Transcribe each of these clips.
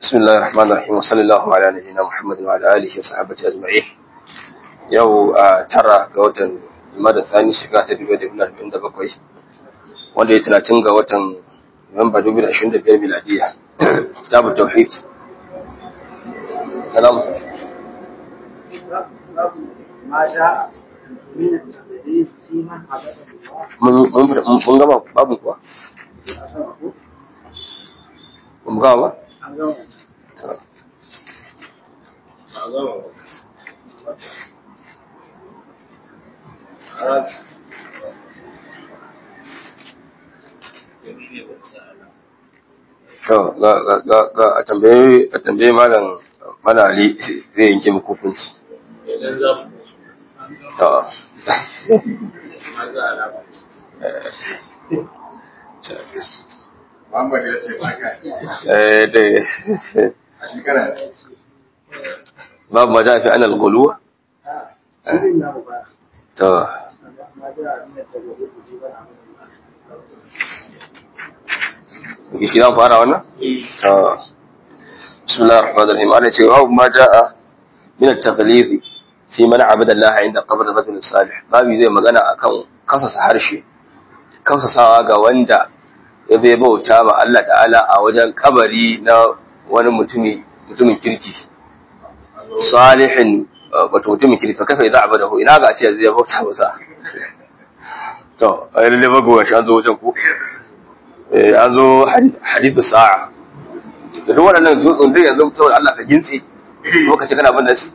بسم الله الرحمن الرحيم وصلى الله على نبينا محمد وعلى اله وصحبه اجمعين yau a tara ga watan Jumada Thani shiga ta dubu da arba'in da bakwai wanda ya talatin ga watan Nuwamba dubu da ashirin da biyar miladiya kitabu tauhid kalamu ما جاء من التقديس في من عبد الله mun gama babu kuwa mun gama ba to ga ga ga ga a tambaye a tambaye malam malali zai yanke muku hukunci to Muhammad ya ce ba ka eh dai a shekara babu ma jafi anal guluwa شيء لا مبالغ to ما جاء من التقديس في من عبد الله shi zan fara wannan to bismillahir rahmanir rahim ana ce babu ma jaa min at-taqlid fi man abada Allah inda qabr rajul salih babu zai magana akan kasasa harshe kasasawa ga wanda ya bai bauta ma Allah ta'ala a wajen kabari na wani mutumi mutumin kirki salihin wato mutumin kirki fa kafa idza abadahu ina ga ce zai bauta masa to ai lalle bagowa shi an zo wajen ku eh an zo hadithu sa'a da duk waɗannan tsotsin dai yanzu saboda Allah ka gintse kuma ka ce kana bin nasi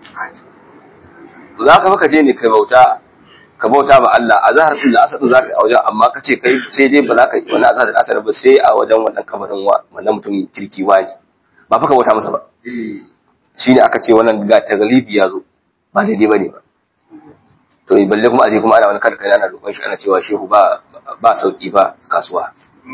za ka fa ka je ne kai bauta ka bauta ba Allah a zahar fil asad za ka yi a wajen amma ka ce kai sai dai ba za ka yi wani azhar da asad ba sai a wajen wannan kabarin wa wannan mutum kirki wani ba fa ka bauta masa ba shine aka ce wannan ga taglibi ya zo ba daidai bane ba to balle kuma aje kuma ana wani kada kai ana roƙon shi ana cewa shehu ba ba sauki ba kasuwa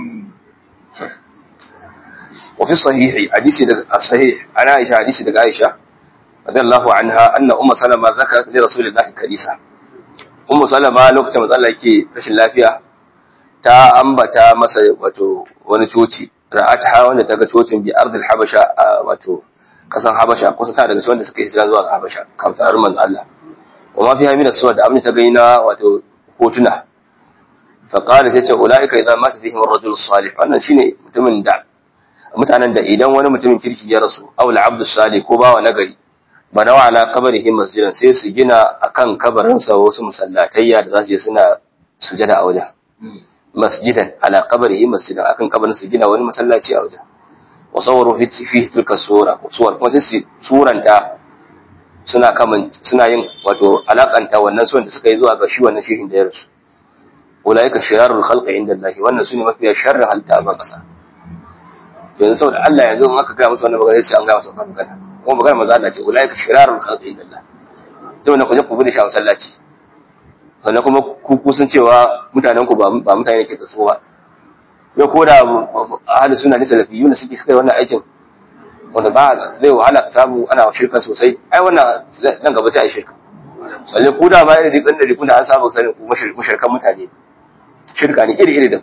وفي الصحيح حديث الصحيح عن عائشة حديث دق عائشة رضي الله عنها أن أم سلمة ذكرت لرسول الله كنيسة أم سلمة لو كنت مزالة يكي رشي اللافية تا أنبتا مسا واتو ونشوتي رأتها وانا تغا شوتي بأرض الحبشة واتو kasan Habasha kusa ta daga cikin wanda suka yi hijira zuwa ga Habasha kamsar manzo Allah wa ma fiha min as-suwad abin ta gaina wato hotuna fa qala sai ce ulaika idza mata fihim ar-rajul salih wannan shine mutumin da mutanen da idan wani mutumin kirki ya rasu aw al-abd salih ko bawa nagari banawa ala qabrihi masjidan sai su gina akan kabarin sa wasu musallatayya da za su je suna sujada a wajen masjidan ala qabrihi masjidan akan kabarin su gina wani masallaci a wajen wa sawwaru fi fi tilka sura suwar kuma sai suranta suna kaman suna yin wato alakanta wannan suwan da suka yi zuwa ga shi wannan shehin da ya rasu ulaika shirarul khalqi inda Allah wannan sune mafiya sharrin halitta a ban kasa yanzu saboda Allah yanzu in aka ga musu wannan magana sai an ga musu wannan magana kuma magana maza Allah ce ulaika shirarul khalqi inda Allah to wannan ku je ku bi da shi a masallaci sannan kuma ku ku sun cewa mutanen ku ba ba mutane ke tsaso ba yau ko da ahli sunna ne salafiyyu ne suke suka yi wannan aikin wanda ba zai wahala ka samu ana shirka sosai ai wannan nan gaba sai a yi shirka balle ku da ba irin dikan da rikun da an samu sanin ku mushrikan mutane shirka ne iri iri da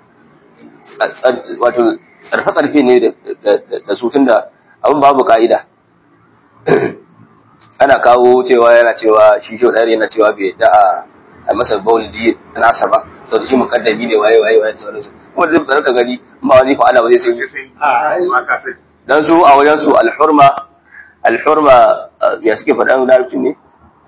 wato tsarfe tsarfe ne da su tunda abin babu ka'ida ana kawo cewa yana cewa shi shi ɗari yana cewa bai da a a masa baulidi nasa ba sau da shi mukaddami ne waye waye waye da sauransu kuma da zai ka gani ba wani ko Allah ba zai sai ma ka sai dan su a wajen su alhurma alhurma ya suke faɗa larabci ne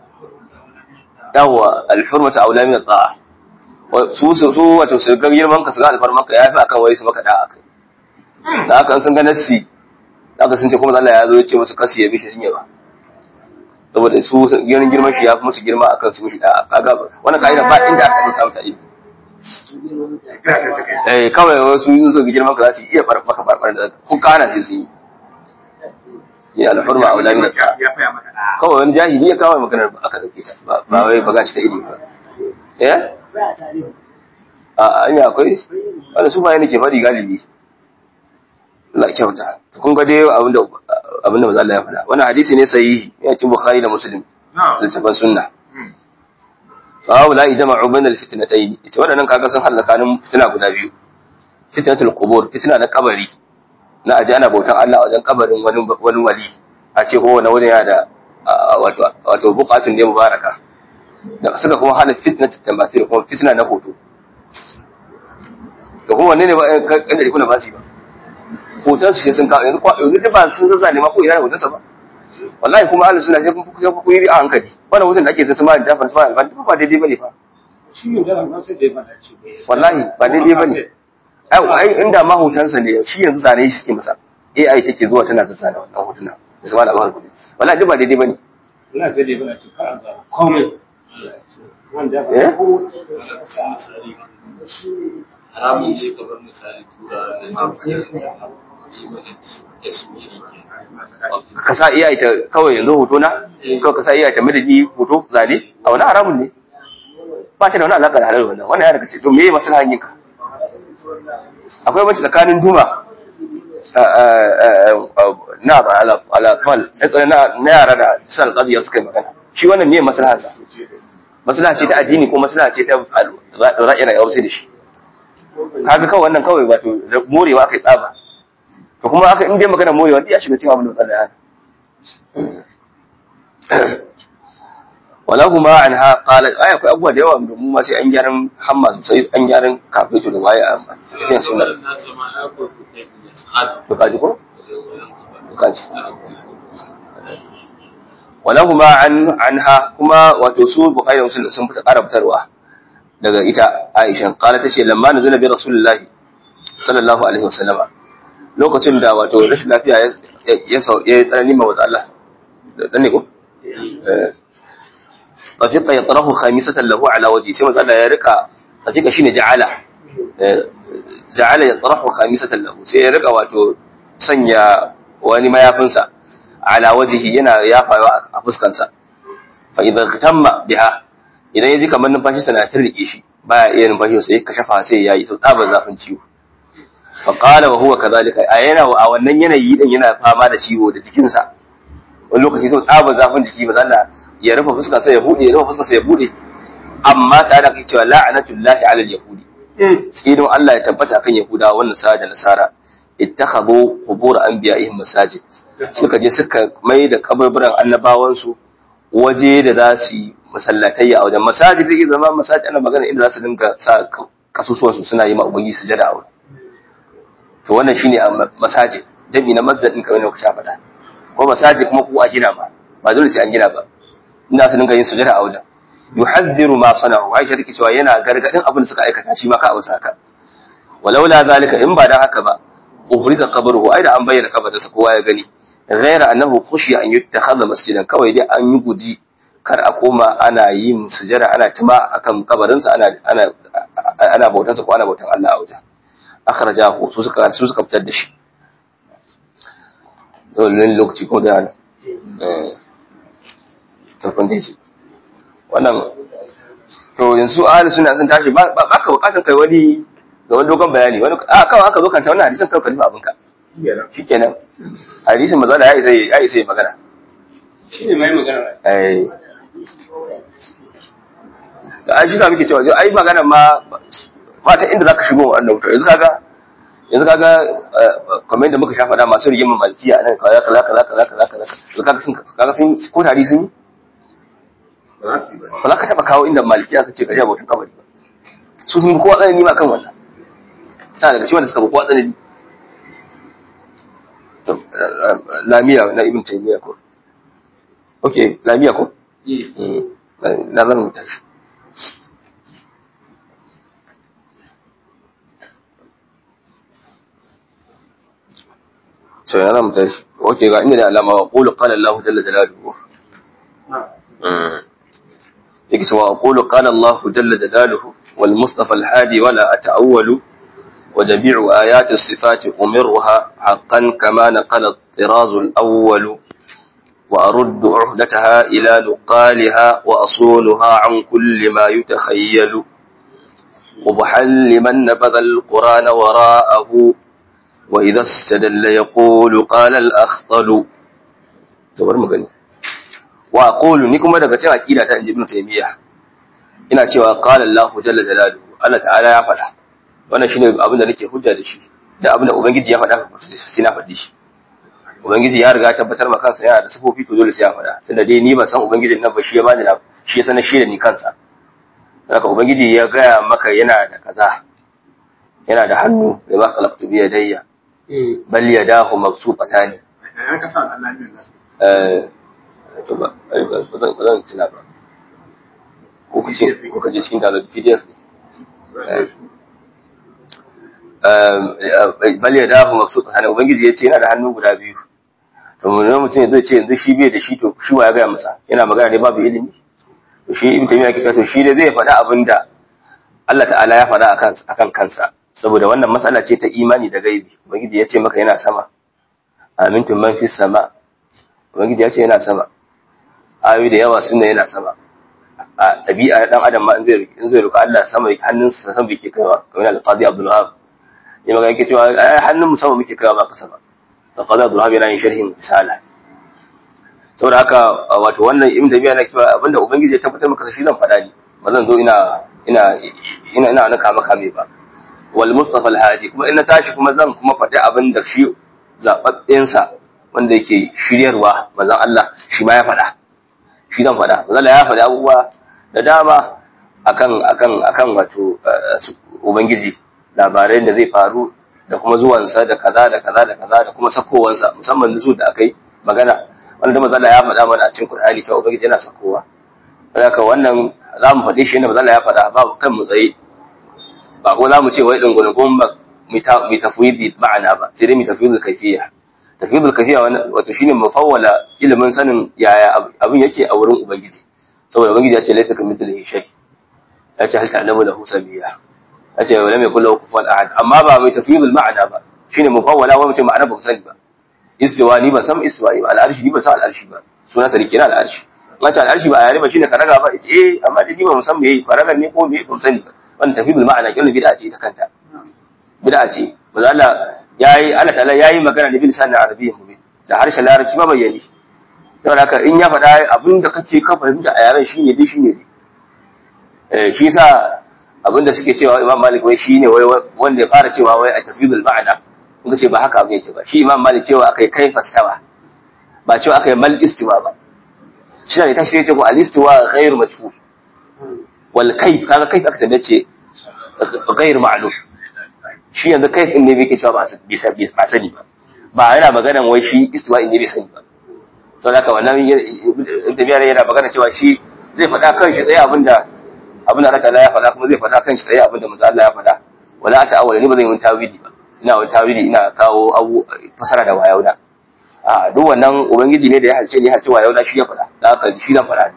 yawa alhurma ta aula min ta'a su su su wato su ga girman ka su ga alfarman ka yafi akan wai su maka da akai da haka sun ga nassi haka sun ce kuma Allah ya zo ya ce musu kasu ya bishi sun yaba saboda su girman girman shi ya fi musu girma akan su mishi da kaga wannan kaida ba inda aka samu ta ilimi kira ka take eh kawai wasu yin so girman ka za su iya bar maka barbar da ko kana sai su yi ya alhurma a wala min ya ya faya maka da kawai wani jahili ya kawo maganar ba aka dauke ta ba ba wai baga ci ta ilimi ba eh ba tarihi a anya akwai wanda su ba yana ke faɗi galibi Allah kyauta to kun ga dai abinda abinda manzo Allah ya faɗa wannan hadisi ne sahihi yana cikin Bukhari da Muslim na littafin sunna fa haula ijma'u bain al-fitnatayn ita wadannan kaga sun halaka nan fitina guda biyu fitnatul qubur fitina na kabari na aje ana bautan Allah a wajen kabarin wani wani wali a ce ko wani wani yana da wato wato bukatun ne mubaraka da suka kuma hana fitna tamathil kuma fitna na hoto da kuma wanne ne ba kan da kuna ba su ba hoton su sun kawo yanzu yanzu duk ba sun zazza ne ma ko ina da hotonsa ba wallahi kuma ahlus sunna sai kun sai kun yi a hankali wannan hoton da ake sai sama da fara sama ba daidai bane fa shi ne da na sai da ya fada ce wallahi ba daidai bane ai ai inda ma hotonsa ne shi yanzu zane shi suke masa AI take zuwa tana zazzana wannan hotuna da sama da bahar kudi wallahi duk ba daidai bane ina sai da ya fada ce kar an zara komai wanda ya eh haramun ne kamar misali tura da ka sa AI ta kawai yanzu hoto na kawai ka sa AI ta madadi hoto zane a wani haramun ne ba ta da wani alaƙa da halal wannan wannan ya daga ce to me ya maslahan yinka akwai banci tsakanin duma na ba ala ala kawal na yara da sal qadiya suka yi magana shi wannan me maslahan sa maslaha ce ta addini ko maslaha ce ta ra'ayi na yawar sai da shi kaga kawai wannan kawai wato morewa aka yi tsaba to kuma aka in dai magana morewa ya shiga cikin abin da tsada yana wala kuma an ha qala ai akwai abubuwa da yawa da mu ma sai an gyaran hamma sosai an gyaran kafeto da waye a cikin sunna to kaji ko to kaji wala kuma an anha kuma wato su bukhari da muslim sun fita ƙara fitarwa daga ita Aisha qala tace lamma nazala bi rasulullahi sallallahu alaihi wasallama lokacin da wato rashin lafiya ya ya ya tsanani ma wata Allah dan ne ko eh tafiqa yatrahu khamisatan lahu ala wajhi sai manzo Allah ya rika tafiqa shine ja'ala ja'ala yatrahu khamisatan lahu sai ya rika wato sanya wani mayafinsa ala wajhi yana yafawa a fuskansa fa idan tamma biha idan yaji kamar numfashi sana tirrike shi baya iya numfashi sai ka shafa sai yayi sau tsabar zafin ciwo fa qala wa huwa kadhalika a yana a wannan yanayi din yana fama da ciwo da jikin sa wani lokaci sau tsabar zafin jiki ba Allah ya rufe fuskar sa ya bude ya rufe fuskar sa ya bude amma tare da kai cewa la'anatullahi ala al-yahudi tsinon Allah ya tabbata akan yahudawa wannan sa da nasara ittakhadhu qubur anbiya'ihim masajid suka je suka mai da kaburburan annabawansu waje da za su yi masallatai a wajen masajid zai zama masajid ana magana inda za su dinga sa kasusuwansu suna yi ma ubangi sujada a wurin to wannan shine a masajid jami na masjid din kamar da kuka faɗa ko masajid kuma ku a gina ma ba dole sai an gina ba inda su dinga yin sujada a wajen yuhadhdhiru ma sana'u Aisha take cewa yana gargadin abin da suka aikata shi ma ka abu saka walaula zalika in ba dan haka ba ubriza qabruhu ai da an bayyana kabarinsa kowa ya gani ghaira annahu khushiya an yuttakhadha masjidan kawai dai an yi guji kar a koma ana yin sujada ana tuma akan kabarinsa ana ana ana bautan sa ko ana bautan Allah a wajen akhrajahu su suka su suka fitar da shi dole lokaci ko da eh to kun dai wannan to yanzu ahli sunna sun tashi ba ba ka bukatan kai wani ga wani dogon bayani wani a kawai aka zo kanta wannan hadisin kawai ka nufa abinka shikenan hadisin maza da ya isa ya isa ya magana shi ne mai magana ai da ai shi sa muke cewa ai magana ma ba ta inda zaka shigo wannan wuta yanzu kaga yanzu kaga kamar yadda muka shafa da masu rigimar malkiya nan kaza kaza kaza kaza kaza kaza yanzu kaga sun kaga sun ko tari sun yi ba za su yi ba ba za ka taba kawo inda malkiya ka ce ka sha bautan kabari ba su sun bi kowa tsanani ma kan wannan ta daga cikin da suka bi kowa tsanani to lamiya na ibn taymiya ko okay lamiya ko Mm. na zan rubuta shi so yana rubuta shi okay ga inda da alama wa qulu qala Allah jalla jalaluhu Mm. yake cewa qulu qala Allah jalla jalaluhu wal mustafa al hadi wala ata'awwalu وجميع آيات الصفات أمرها حقا كما نقل الطراز الأول وأرد عهدتها إلى نقالها وأصونها عن كل ما يتخيل قبحا لمن نبذ القرآن وراءه وإذا استدل يقول قال الأخطل تبر مغني وأقول نكما daga cikin aqida ta Ibn Taymiyyah ina cewa qala Allah jalla jalaluhu Allah ta'ala ya faɗa wannan shine abin da nake hujja da shi da abin da ubangiji ya faɗa sai na faɗi shi ubangiji ya riga tabbatar ma kansa yana da sifofi to dole sai ya faɗa tunda dai ni ban san ubangijin nan ba shi ya bani na shi ya sanar shi da ni kansa haka ubangiji ya gaya maka yana da kaza yana da hannu da ba khalaqtu bi yadayya bal yadahu mabsuqatan ya ka sa Allah ne nan eh to ba ba zan ba zan tuna ba ko kace ko kaje cikin download PDF ne bal yadahu mabsuqatan ubangiji ya ce yana da hannu guda biyu to mun mutum zai ce yanzu shi bai da shi to shi wa ya gaya masa yana magana ne babu ilimi to shi ibn taymiya ke cewa to shi dai zai faɗa abin da Allah ta'ala ya faɗa akan akan kansa saboda wannan matsala ce ta imani da gaibi ubangiji ya ce maka yana sama amintum man fis sama ubangiji ya ce yana sama ayoyi da yawa sunna yana sama a ɗabi'a dan adam ma in zai in zai roƙa Allah sama hannunsa sama yake kaiwa kamar al-qadi Abdul Wahab ya magana yake cewa hannun mu sama muke kaiwa ba kasa ba al-qadi Abdul Wahab yana yin sharhin misala saboda haka wato wannan ibn tabiya na cewa abinda ubangiji ya tabbatar maka shi zan faɗa ni ba zan zo ina ina ina ina naka maka me ba wal mustafa al hadi kuma ina tashi kuma zan kuma faɗi abin da shi zababben sa wanda yake shiryarwa manzon Allah shi ma ya faɗa shi zan faɗa manzon Allah ya faɗi abubuwa da dama akan akan akan wato ubangiji labarai da zai faru da kuma zuwansa da kaza da kaza da kaza da kuma sakowansa musamman su da aka yi magana wanda da mazala ya faɗa mana a cikin Qur'ani cewa ubangiji yana sakowa haka wannan za mu faɗi shi yadda mazala ya faɗa ba kan mu tsaye ba ko za mu ce wai dungulgun ba mu tafwidi ma'ana ba sai dai mu tafwidul kayfiyya tafwidul kayfiyya wato shine mufawwala ilimin sanin yaya abin yake a wurin ubangiji saboda ubangiji ya ce laysa kamithlihi shay ya ce hal ta'lamu lahu samiyya ya ce lam yakul lahu kufuwan ahad amma ba mai tafwidul ma'ana ba shine mufawwala wa mutum ma'ana ba ku sani ba istiwa ni ban san istiwa ba al'arshi ni ban san al'arshi ba suna sa rike na al'arshi ma ta al'arshi ba a yare ba shine karaga ba eh amma da ni ba san me yi karaga ne ko me ban sani ba wannan tafidul ma'ana kullu bid'a ce ta kanta bid'a ce manzo Allah yayi Allah ta'ala yayi magana da bil sanin arabiyyin mubin da harshen larabci ma bayyani don haka in ya faɗa abin da kake ka fahimta a yaren shine dai shine dai eh shi yasa abin da suke cewa Imam Malik wai shine wai wanda ya fara cewa wai a tafidul ma'ana kuka ce ba haka abin yake ba shi imam malik cewa aka yi kai fastawa ba cewa aka yi mal istiwa ba shi ne ta shirye ce ko al istiwa ghairu majhul wal kayf kaga kayf aka tambaye ce ghairu ma'lum shi yanzu kayf din ne bai ke cewa ba ba sani ba ba yana maganan wai shi istiwa in ne bai sani ba sau da wannan tafiya yana magana cewa shi zai faɗa kan shi tsaye abinda abinda Allah ta'ala ya faɗa kuma zai faɗa kan shi tsaye abinda manzo Allah ya faɗa wala a ta'awwala ni ba zan yi tawili ba ina wani tawili ina kawo abu fasara da wayauna a duk wannan ubangiji ne da ya halce ne ya halce wayauna shi ya faɗa da haka shi zan faɗa ne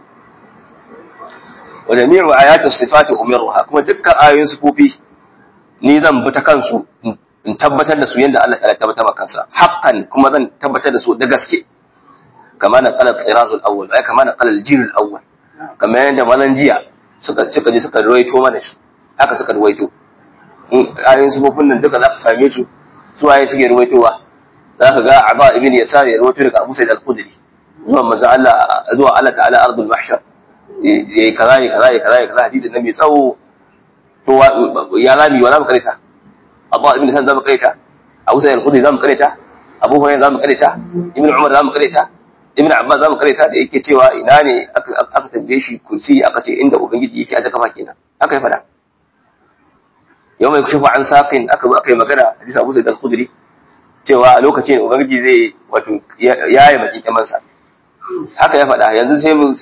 wa jami'u ayatu sifati umiruha kuma dukkan ayoyin sifofi ni zan bi ta kansu in tabbatar da su yanda Allah ta tabbatar maka kansa haqqan kuma zan tabbatar da su da gaske kama na qala qirazul awwal ay kama na qala al-jirul awwal kamar yanda malan jiya suka suka je suka ruwaito mana shi haka suka ruwaito ayoyin sufofin nan duka za ka same su su waye suke ruwaitowa za ka ga Aba ibn Yasar ya ruwaito daga Abu Sa'id al-Khudri zuwa manzo Allah zuwa Allah ta'ala ardul mahshar yayi kaza yayi kaza yayi kaza yayi kaza hadisin nan mai tsawo to ya lami wala mu karita Aba ibn Yasar zamu karita Abu Sa'id al-Khudri zamu karita Abu Hurairah zamu karita Ibn Umar zamu karita Ibn Abbas zamu karita da yake cewa ina ne aka tambaye shi kursi aka ce inda ubangiji yake aje kafa kenan aka yi fada yau mai kushe an saƙin aka zo aka yi magana hadisi abu zai al-khudri cewa a lokacin ubangiji zai wato ya yi baki kyamansa haka ya faɗa yanzu sai mu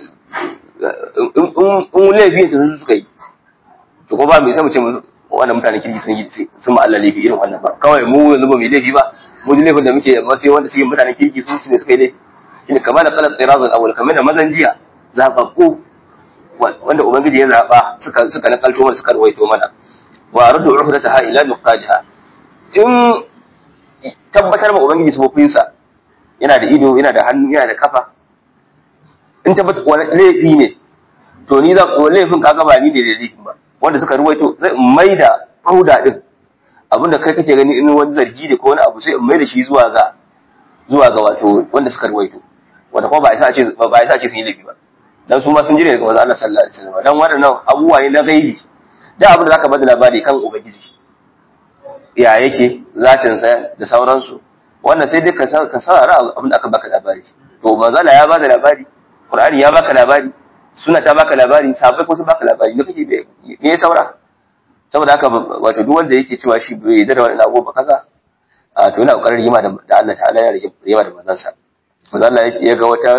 in laifi ta su suka yi to ko ba mai sai mu ce wannan mutane kirki sun yi sun ma Allah laifi irin wannan ba kawai mu yanzu ba mu laifi ba mu ji laifin da muke amma sai wanda suke mutanen kirki su ne suka yi laifi shine kamar da qalat tirazul awwal kamar da mazan jiya zababbu wanda ubangiji ya zaba suka suka nakalto mana suka ruwaito mana wa radu uhdataha ila nuqadiha in tabbatar ma ubangiji sufofinsa yana da ido yana da hannu yana da kafa in tabbatar wani laifi ne to ni za ko laifin kaga ba ni ne da laifin ba wanda suka ruwaito zai mai da fauda din abinda kai kake gani in wani zargi da ko wani abu sai in mai da shi zuwa ga zuwa ga wato wanda suka ruwaito wanda kuma ba isa ce ba isa ce sun yi laifi ba dan su ma sun jire daga manzo Allah sallallahu alaihi wasallam dan waɗannan abubuwa ne na gaibi da abin da zaka bada labari kan ubangiji ya yake zatinsa da sauransu wannan sai dai ka saurara abin da aka baka labari to manzala ya bada labari qur'ani ya baka labari suna ta baka labari sahabbai ko sun baka labari ne kake me ya saura saboda haka wato duk wanda yake cewa shi bai yarda da wannan abu ba kaza a to yana kokarin rima da Allah ta'ala ya rima da manzansa manzo Allah ya ga wata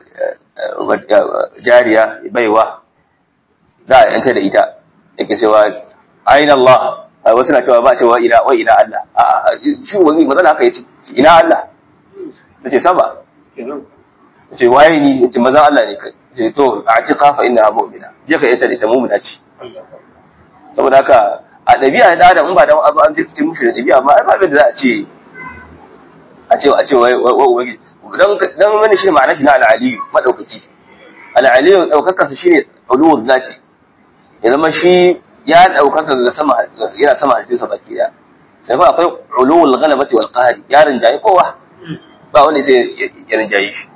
jariya baiwa za a yanta da ita yake cewa aina Allah wasu na cewa ba cewa ina wai ina Allah a shi wani mazana haka yace ina Allah tace sama ce waye ni yace mazan Allah ne kai ce to atiqa fa inna mu'mina je ka yanta da ita mu'mina ce saboda haka a dabi'a da adam in ba da abu an zikci mushi da dabi'a ma ai ba da za a ce a ce a ce wai wai dan dan wani shi ma'ana shi na al-aliyu madaukaki al-aliyu daukakar sa shine uluwul zati ya zama shi ya ɗaukaka ga sama yana sama halittarsa baki ɗaya sai kuma akwai ulul ghalabati wal qahri ya rinjaye kowa ba wanda sai ya rinjaye shi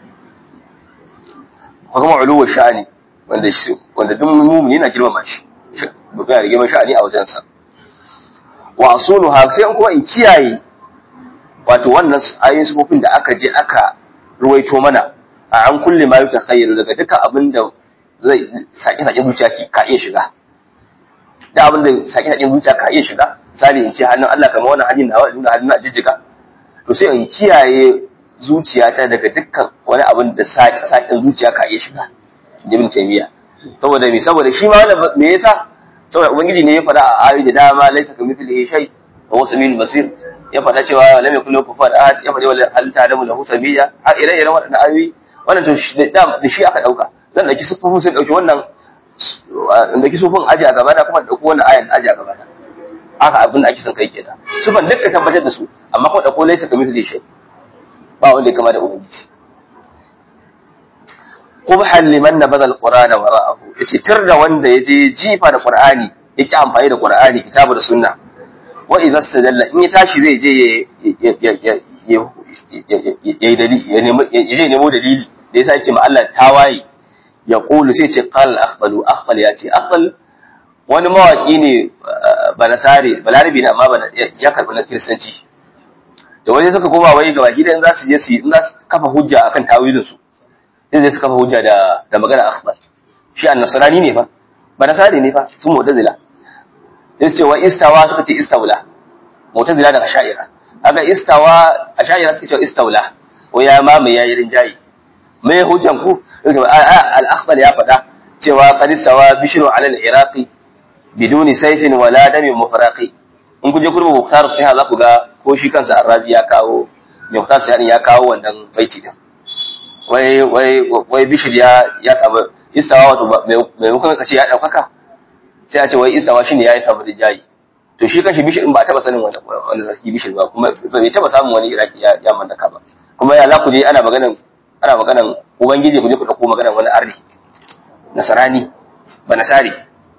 ko kuma ulul sha'ani wanda shi wanda duk mu'mini yana girmama shi ba ya rige sha'ani a wajen sa wa asuluha sai in kuma in kiyaye wato wannan ayoyin sifofin da aka je aka ruwaito mana a an kulle ma yuta khayru daga duka abin da zai sake sake zuciya ka iya shiga da abin da sake sake zuciya ka iya shiga misali in ce hannun Allah kamar wannan hannun nawa nuna hannun a jijjiga to sai in kiyaye zuciyata daga dukkan wani abin da sake sake zuciya ka iya shiga ibn taymiya saboda me saboda shi ma wannan me yasa saboda ubangiji ne ya faɗa a ayoyi da dama laysa kamithlihi shay wa huwa samiul basir ya faɗa cewa lam yakul lahu kufuwan ahad ya faɗa wala hal ta'lamu lahu samiyya a ire-iren waɗannan ayoyi wannan to da shi aka dauka zan dauki sufufin sai dauki wannan dauki sufufin aji a gaba na kuma dauko wannan ayan aji a gaba na haka abin da ake son kai kenan sufan duk ka tabbatar da su amma kuma dauko laysa kamithlihi shay ba wanda ya kama da ubangiji qubhan liman nabada alqur'ana wara'ahu yace tirda wanda yaje jifa da qur'ani yake amfani da qur'ani kitabu da sunna wa idza stadalla in ya tashi zai je ya ya ya nemo dalili da yasa yake ma Allah tawaye ya qulu sai ce qal akhbalu akhbal ya ce akhbal wani mawaki ne banasare balarabi ne amma ya karbi na kiristanci da wani suka koma wai gaba gidan za su je su in za su kafa hujja akan tawilin su sai zai su kafa hujja da da magana akhbal shi annasrani ne fa banasare ne fa sun mu'tazila sai su ce wa istawa suka ce istawla mu'tazila daga sha'ira haka istawa a sha'ira suka ce istawla ko ya mamaye yayi rinjayi me hujjan ku al-akhbal ya faɗa cewa qad istawa bishru ala al-iraqi biduni sayfin wala damin mufraqi in ku je kurbu muktar sai za ku ga ko shi kansa arrazi ya kawo muktar sai ya kawo wannan baiti din wai wai wai bishir ya ya samu istawa wato mai mukan kace ya daukaka sai a ce wai istawa shine ya yi samu rijayi to shi kanshi bishir in ba taba sanin wanda wanda zaki bishir ba kuma bai taba samun wani iraki ya ya mallaka ba kuma ya za ku je ana maganan ana maganan ubangiji ku je ku dauko maganan wani arni nasarani ba nasari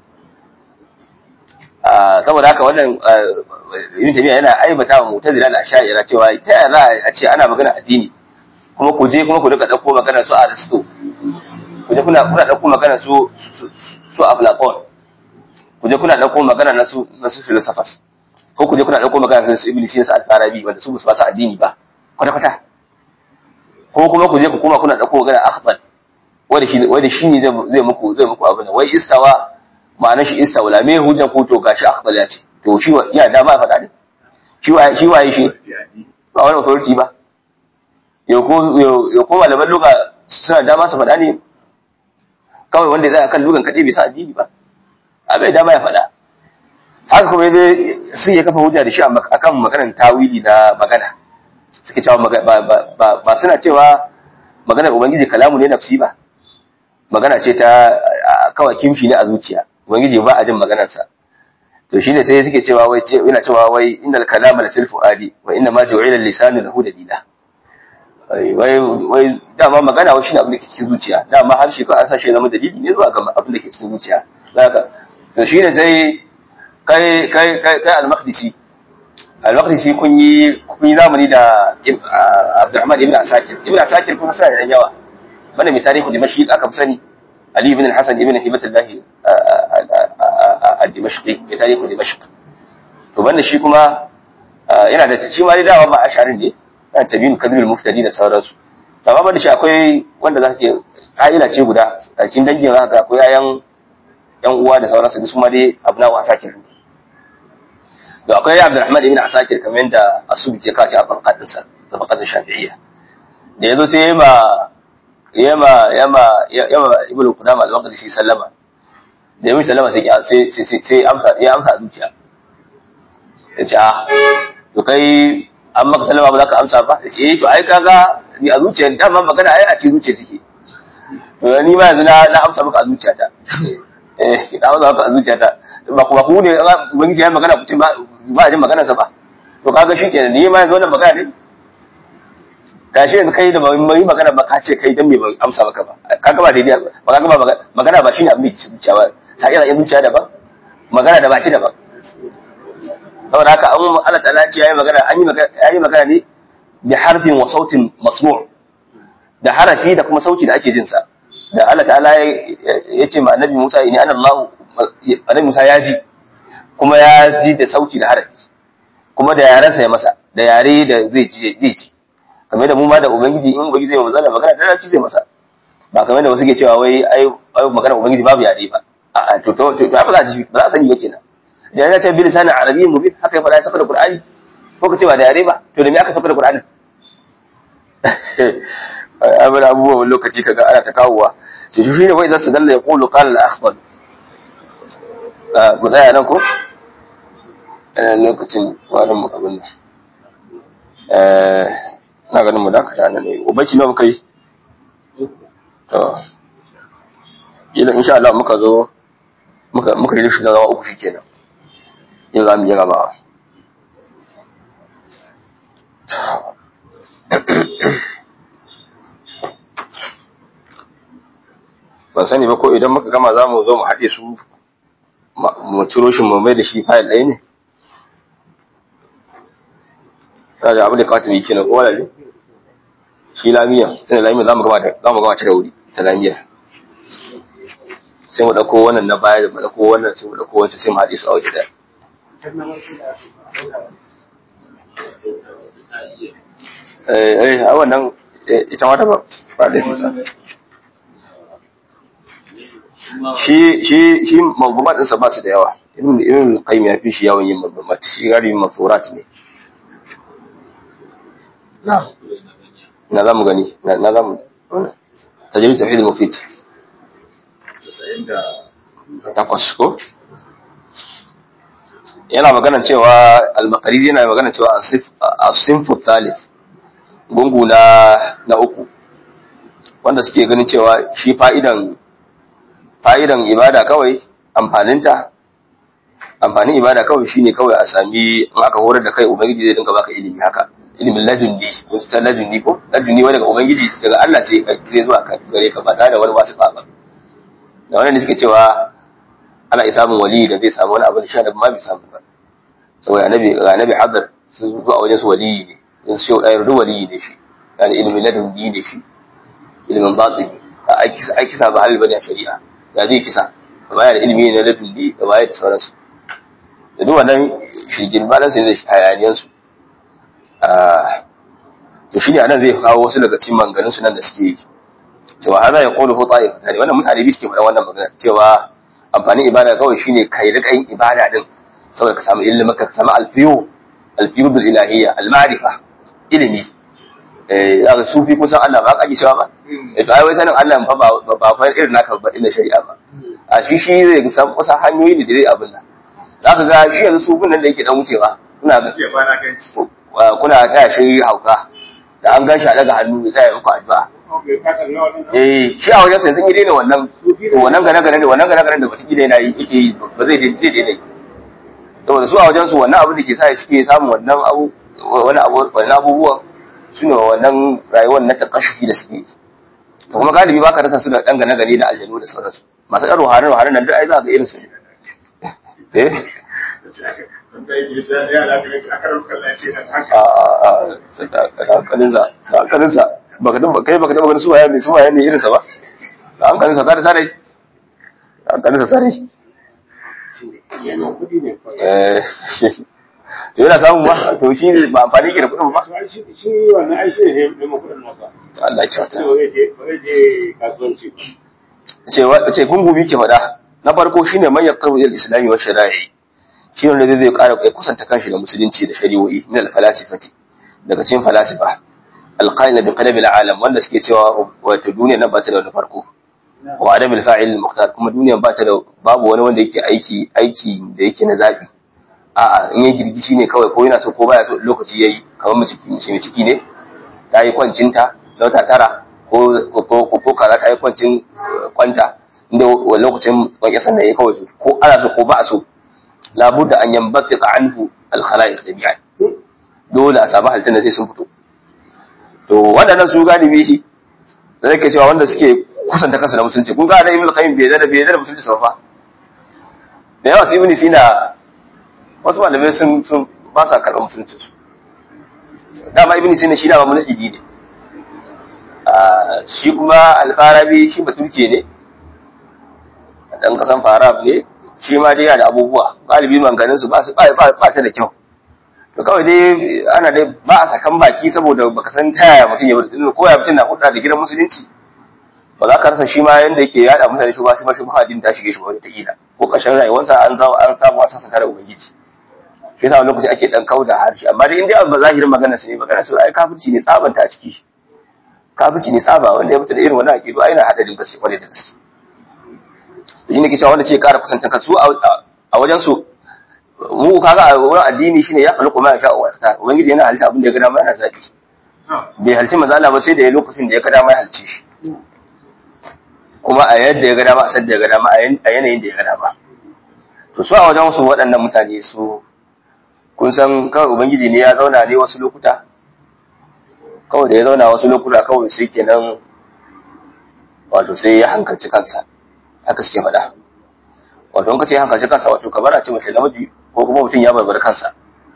saboda haka wannan ibn tabiya yana aibata wa mu'tazila da ash'ari cewa ta yaya za a ce ana magana addini kuma ku je kuma ku duka dauko magana su aristo ku je kuna kuna dauko magana su su aflaqon ku je kuna dauko magana na su na su philosophers ko ku je kuna dauko magana su ibn sina al-farabi wanda su ba su addini ba kwata kwata ko kuma ku je ku kuma kuna dauko magana akhbar wanda shi wanda shi ne zai muku zai muku abin wai istawa ma'anar shi istawla me hujjan ko to gashi akhbar ya ce to shi ya da ba faɗa ne shi wa shi waye shi ba wani authority ba yau ko yau ko malaman luga suna dama su faɗa ne kawai wanda zai kan lugan kaɗai bai sa addini ba a bai dama ya faɗa haka kuma zai sun ya kafa hujja da shi akan maganar tawili na magana suke cewa ba suna cewa maganar ubangiji kalamu ne nafsi ba magana ce ta kawai kimshi ne a zuciya ubangiji ba a jin maganarsa to shine sai suke cewa wai yana cewa wai innal kalama la fil fuadi wa inna ma ju'ila lisanu lahu dalila wai wai dama magana wai shine abin da ke cikin zuciya dama harshe ko an sa shi zama dalili ne zuwa ga abin da ke cikin zuciya zaka to shine sai kai kai kai kai al-maqdisi al-maqdisi kun yi kun yi zamani da Abdurrahman ibn Asakir ibn Asakir kun sa da yawa banda mai tarihi Dimashq aka fi sani Ali ibn al-Hasan ibn Hibatullah al-Dimashqi mai tarihi Dimashq to to banda shi kuma yana da shi ma dai dawa ba asharin ne yana tabin kadrul muftadi da sauransu to amma banda shi akwai wanda za ka ke ka'ida ce guda a cikin dangin za ka ga akwai yayan yan uwa da sauransu su ma dai abu na wasa ke to akwai Abdulrahman ibn Asakir kamar yadda Asubi ke kace a farqatin sa da farqatin Shafi'iyya da yazo sai yema yema yema yema Ibn Qudama al-Maqdisi sallama da yayi sallama sai sai sai sai amsa ya amsa zuciya yace ah to kai an maka sallama ba za ka amsa ba yace eh to ai kaga ni a zuciya dama magana ai a cikin zuciya take to ni ma yanzu na na amsa maka a zuciyata eh na amsa maka a zuciyata ba kuma ku ne ubangiji ya magana ku ce ba ba jin magana sa ba to kaga shikenan ni ma yanzu wannan magana ne gashi yanzu kai da mai magana ba ka ce kai dan me ban amsa maka ba kaga ba daidai ba kaga ba magana ba shine abin da ke zuciya ba sai yana zuciya da ba magana da baki da ba saboda haka an Allah ta'ala ce yayi magana an yi magana yayi magana ne bi harfin wa sautin masmu' da harafi da kuma sauti da ake jin sa da Allah ta'ala ya ce ma annabi Musa inni ana Allah annabi Musa ya ji kuma ya ji da sauti da harafi kuma da yarensa ya masa da yare da zai ji zai ji kamar da mu ma da ubangiji in ubangiji zai mazala magana da larabci zai masa ba kamar da wasu ke cewa wai ai ai magana ubangiji babu yare ba a to to to ba za ji ba za sani ba kenan jana ta bi lisanin arabiyyin mubin haka ya faɗa ya saka da qur'ani ko ka ce ba da yare ba to da me aka saka da qur'ani abin abubuwan lokaci kaga ana ta kawowa ce shi ne wai za su dalla ya qulu qala al-akhbar ku tsaya nan ko lokacin wani mu abin nan na ganin mu dakata nan ne ubaci nawa muka yi to ila insha Allah muka zo muka muka yi shi zama uku shikenan yin za mu yi gaba ban sani ba ko idan muka gama za mu zo mu haɗe su mu ciro shi mu mai da shi fayil ɗaya ne ta da abu da kawata mai kenan kowa lalle shi lamiya sai da lamiya za mu gama za mu gama cire wuri ta lamiya sai mu ɗauko wannan na baya da mu ɗauko wannan sai mu ɗauko wancan sai mu haɗe su a waje ɗaya eh eh a wannan ita ma ta ba ba da nisa shi shi shi mabumat ɗinsa ba su da yawa ibn ibn qayyim ya fi shi yawan yin mabumat shi gari mafurat ne na na zamu gani na zamu tajrid tauhid mufid takwas ko yana magana cewa al-maqrizi yana magana cewa as-sinfu thalith gungu na na uku wanda suke ganin cewa shi fa'idan fa'idan ibada kawai amfaninta amfanin ibada kawai shine kawai a sami in aka horar da kai ubangiji zai dinka baka ilimi haka ilimin ladunni wasu ta ladunni ko ladunni wani daga ubangiji daga Allah sai zai zuwa gare ka ba tare da wani wasu ba da wannan da suke cewa ana isa samun wali da zai samu wani abu da sha da ma bai samu ba saboda annabi ga annabi hadar sun zuwa a wajen su wali ne in su yau ɗayar wali ne shi yani ilimin ladunni ne shi ilimin batini a aiki sa ba halin bane a shari'a da zai kisa da baya da ilimi na ladunni da baya da sauransu da duk wannan shirgin balan sai zai hayaniyan su to shine anan zai kawo wasu daga cikin manganin su nan da suke yi cewa hada ya qulu hu ta'if tare wannan mutane bi suke faɗa wannan magana cewa amfanin ibada kawai shine kai rika yin ibada din saboda ka samu ilimi ka samu alfiyu alfiyu bil ilahiyya al ma'rifa ilimi eh aka sufi kusan Allah ba ka ji cewa ba eh to ai wai sanin Allah fa ba ba fa irin naka ba ina shari'a ba a shi shi zai san kusa hanyoyi ne da zai abin nan zaka ga shi yanzu sufin nan da yake dan wucewa kuna ga kuna taya shi hauka da an gan shi a daga hannu ya tsaya muku addu'a eh shi a wajen sai sun yi daina wannan to wannan gane gane da wannan gane gane da wata gida yana yi yake yi ba zai daidai daidai saboda su a wajen su wannan abu da ke sa suke samun wannan abu wani abu wannan abubuwan su ne wannan rayuwar na takashufi da suke yi to kuma galibi baka rasa su da dan gane gane da aljanu da sauransu masu ɗan ruhani ruhani nan duk ai za ka irin su eh hankalinsa da hankalinsa kai baka taba ganin suwaye ne suwaye ne irinsa ba da hankalinsa tare tare da hankalinsa tare to yana samun ba to shi ne ba amfani ke da kuɗin ba shi shi wannan ai shi ne ne mu kudin nasa Allah ya kyauta sai ba zai je ba zai je kasuwanci ba ce wa ce gungubi ke faɗa na farko shine man yaqtabu ila al-islami wa shara'i shi ne wanda zai ƙara ya kusanta kanshi da musulunci da shari'o'i min al-falasifati daga cikin falasifa al-qaila bi qalabi al-alam wanda suke cewa wato duniya nan ba ta da wani farko wa adam al-fa'il al-mukhtar kuma duniya ba ta da babu wani wanda yake aiki aiki da yake na zabi a'a in ya girgishi ne kawai ko yana so ko baya so lokaci yayi kamar mace mace mai ciki ne ta yi kwancinta na wata tara ko ko ko kaza ta yi kwancin eh, kwanta inda wa- lokacin kwanke sannan ya kawai so ko ana so ko ba a so labudda an yambatika anhu al-khalaiq jami'an dole a samu halittun da sai sun fito to waɗannan su galibi shi da zai cewa wanda suke kusanta kansu da musulunci kun ga da ibn qayyim bai zada bai zada musulunci sa fa da yawa su ibn sina wasu malamai sun sun ba sa karɓar musulunci su dama ibn sina shi dama mulhidi ne Ah, shi kuma alfarabi shi baturke ne dan kasan farab ne shi ma dai yana da abubuwa galibi manganin su ba su ba ba ba ta da kyau to kawai dai ana dai ba a sakan baki saboda baka san ta yaya mutum ya bar dinna ko ya mutum na hudda da gidan musulunci ba za ka rasa shi ma yanda yake yada mutane shi ba shi ma shi ba din ta shige shi ba wata kila ko kashin rayuwarsa an zawo an samu wasa sakar ubangiji shi yasa wani lokaci ake dan kauda harshe amma dai in dai ba zahirin magana su ne magana su ai kafirci ne tsabanta a ciki kafirci ne tsaba wanda ya mutu da irin wannan aqidu ai na hadarin gaske kwarai da gaske shi ne ke cewa wanda ce ƙara kusanta kansu a wajen su mu kaga a wurin addini shine ya khaliqu ma yasha wa yaftar ubangiji yana halitta abin da ya ga dama yana zabi bai halci manzo Allah ba sai da ya lokacin da ya ga dama ya halce shi kuma a yadda ya ga dama a sadda ya ga dama a yanayin da ya ga dama to su a wajen su waɗannan mutane su kun san kawai ubangiji ne ya zauna ne wasu lokuta kawai da ya zauna wasu lokuta kawai sai kenan wato sai ya hankalci kansa haka suke faɗa wato in ka ce hankalci kansa wato kamar a ce mace namiji ko kuma mutum ya barbar kansa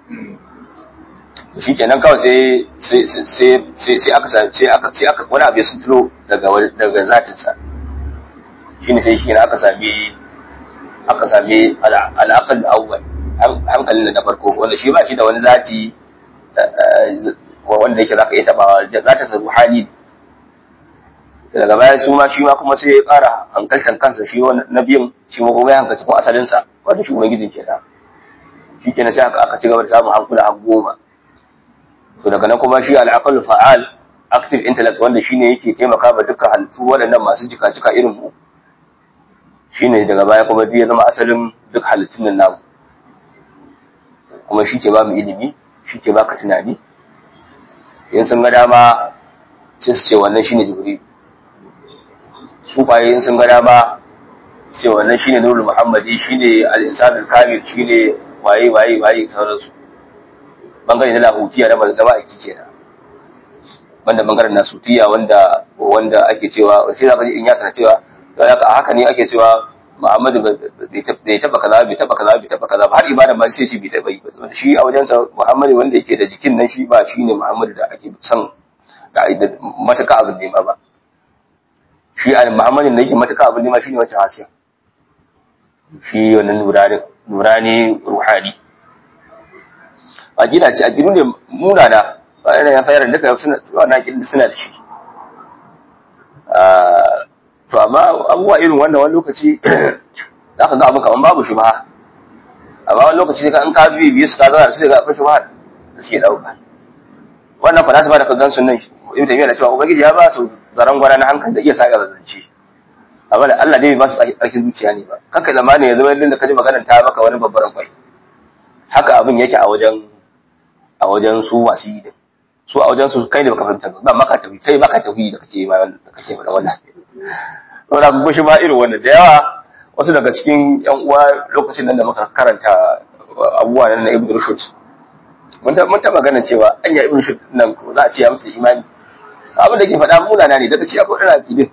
shi kenan kawai sai sai sai sai sai aka sa- sai aka sai aka wani abu ya sunturo daga wa- daga zatinsa shine sai shi ne aka sami aka sami ala- al'aqal awwal han- hankalin da na farko wanda shi ba shi da wani zati eh, eh, wanda yake zaka iya tabawa zatin sa ruhani daga baya su ma shi ma kuma sai ya ƙara hankaltan kansa shi wani na biyun shi ma kuma ya hankalci kuma asalinsa wanda shi ubangijin kenan shi kenan sai aka aka ci gaba da samun hankula har goma to daga nan kuma shi al'aqal fa'al active intellect wanda shine yake taimaka ba dukkan halittu waɗannan masu jika-jika irin mu shine daga baya kuma duk ya zama asalin duk halittun nan namu kuma shi ke ba mu ilimi shi ke baka tunani in sun ga dama sai su ce wannan shine jibril su kwaye in sun ga dama su ce wannan shine nurul muhammadi shine al-insanul kamil shine waye waye waye sauransu bangare na lahutiya na da ma'aiki kenan banda bangaren nasutiya wanda wanda ake cewa sai zaka ji in ya sana cewa to haka haka ne ake cewa Muhammadu bai taba kaza bai taba kaza bai taba kaza ba har ibada ma sai shi bai taba yi ba saboda shi a wajen sa Muhammadu wanda yake da jikin nan shi ba shine Muhammadu da ake son da mataka abin nema ba shi a Muhammadu da yake mataka abin nema shine wancan hasiya shi wannan nurani nurani ruhani aqida ce aqidu ne munana ba yana ya fayar da suna wannan aqidu suna da shi Ah, to amma abubuwa irin wannan wani lokaci za ka ga abu kaman babu shi ba amma wani lokaci sai ka in ka bi biyu su ka zauna da su sai ga akwai shi ba da suke dauka wannan falasifa da ka gan sun nan ibn taymiya da cewa ubangiji ya ba su zaran gwana na hankali da iya sa zance amma da Allah dai bai ba su tsarkin zuciya ne ba kanka zamani yanzu wani da kaji maganar ta maka wani babban kwai haka abin yake a wajen a wajen su masu yi din su a wajen su kai ne baka fahimta ba maka tafi kai baka tafi da kake ma da kake faɗa wannan saboda kun shi ba irin wannan da yawa wasu daga cikin yan uwa lokacin nan da muka karanta abubuwa nan na Ibn Rushd mun ta mun ta magana cewa anya Ibn Rushd nan ko za a ce ya mutu imani abin da ke faɗa munana ne daga ci akwai ɗan akidin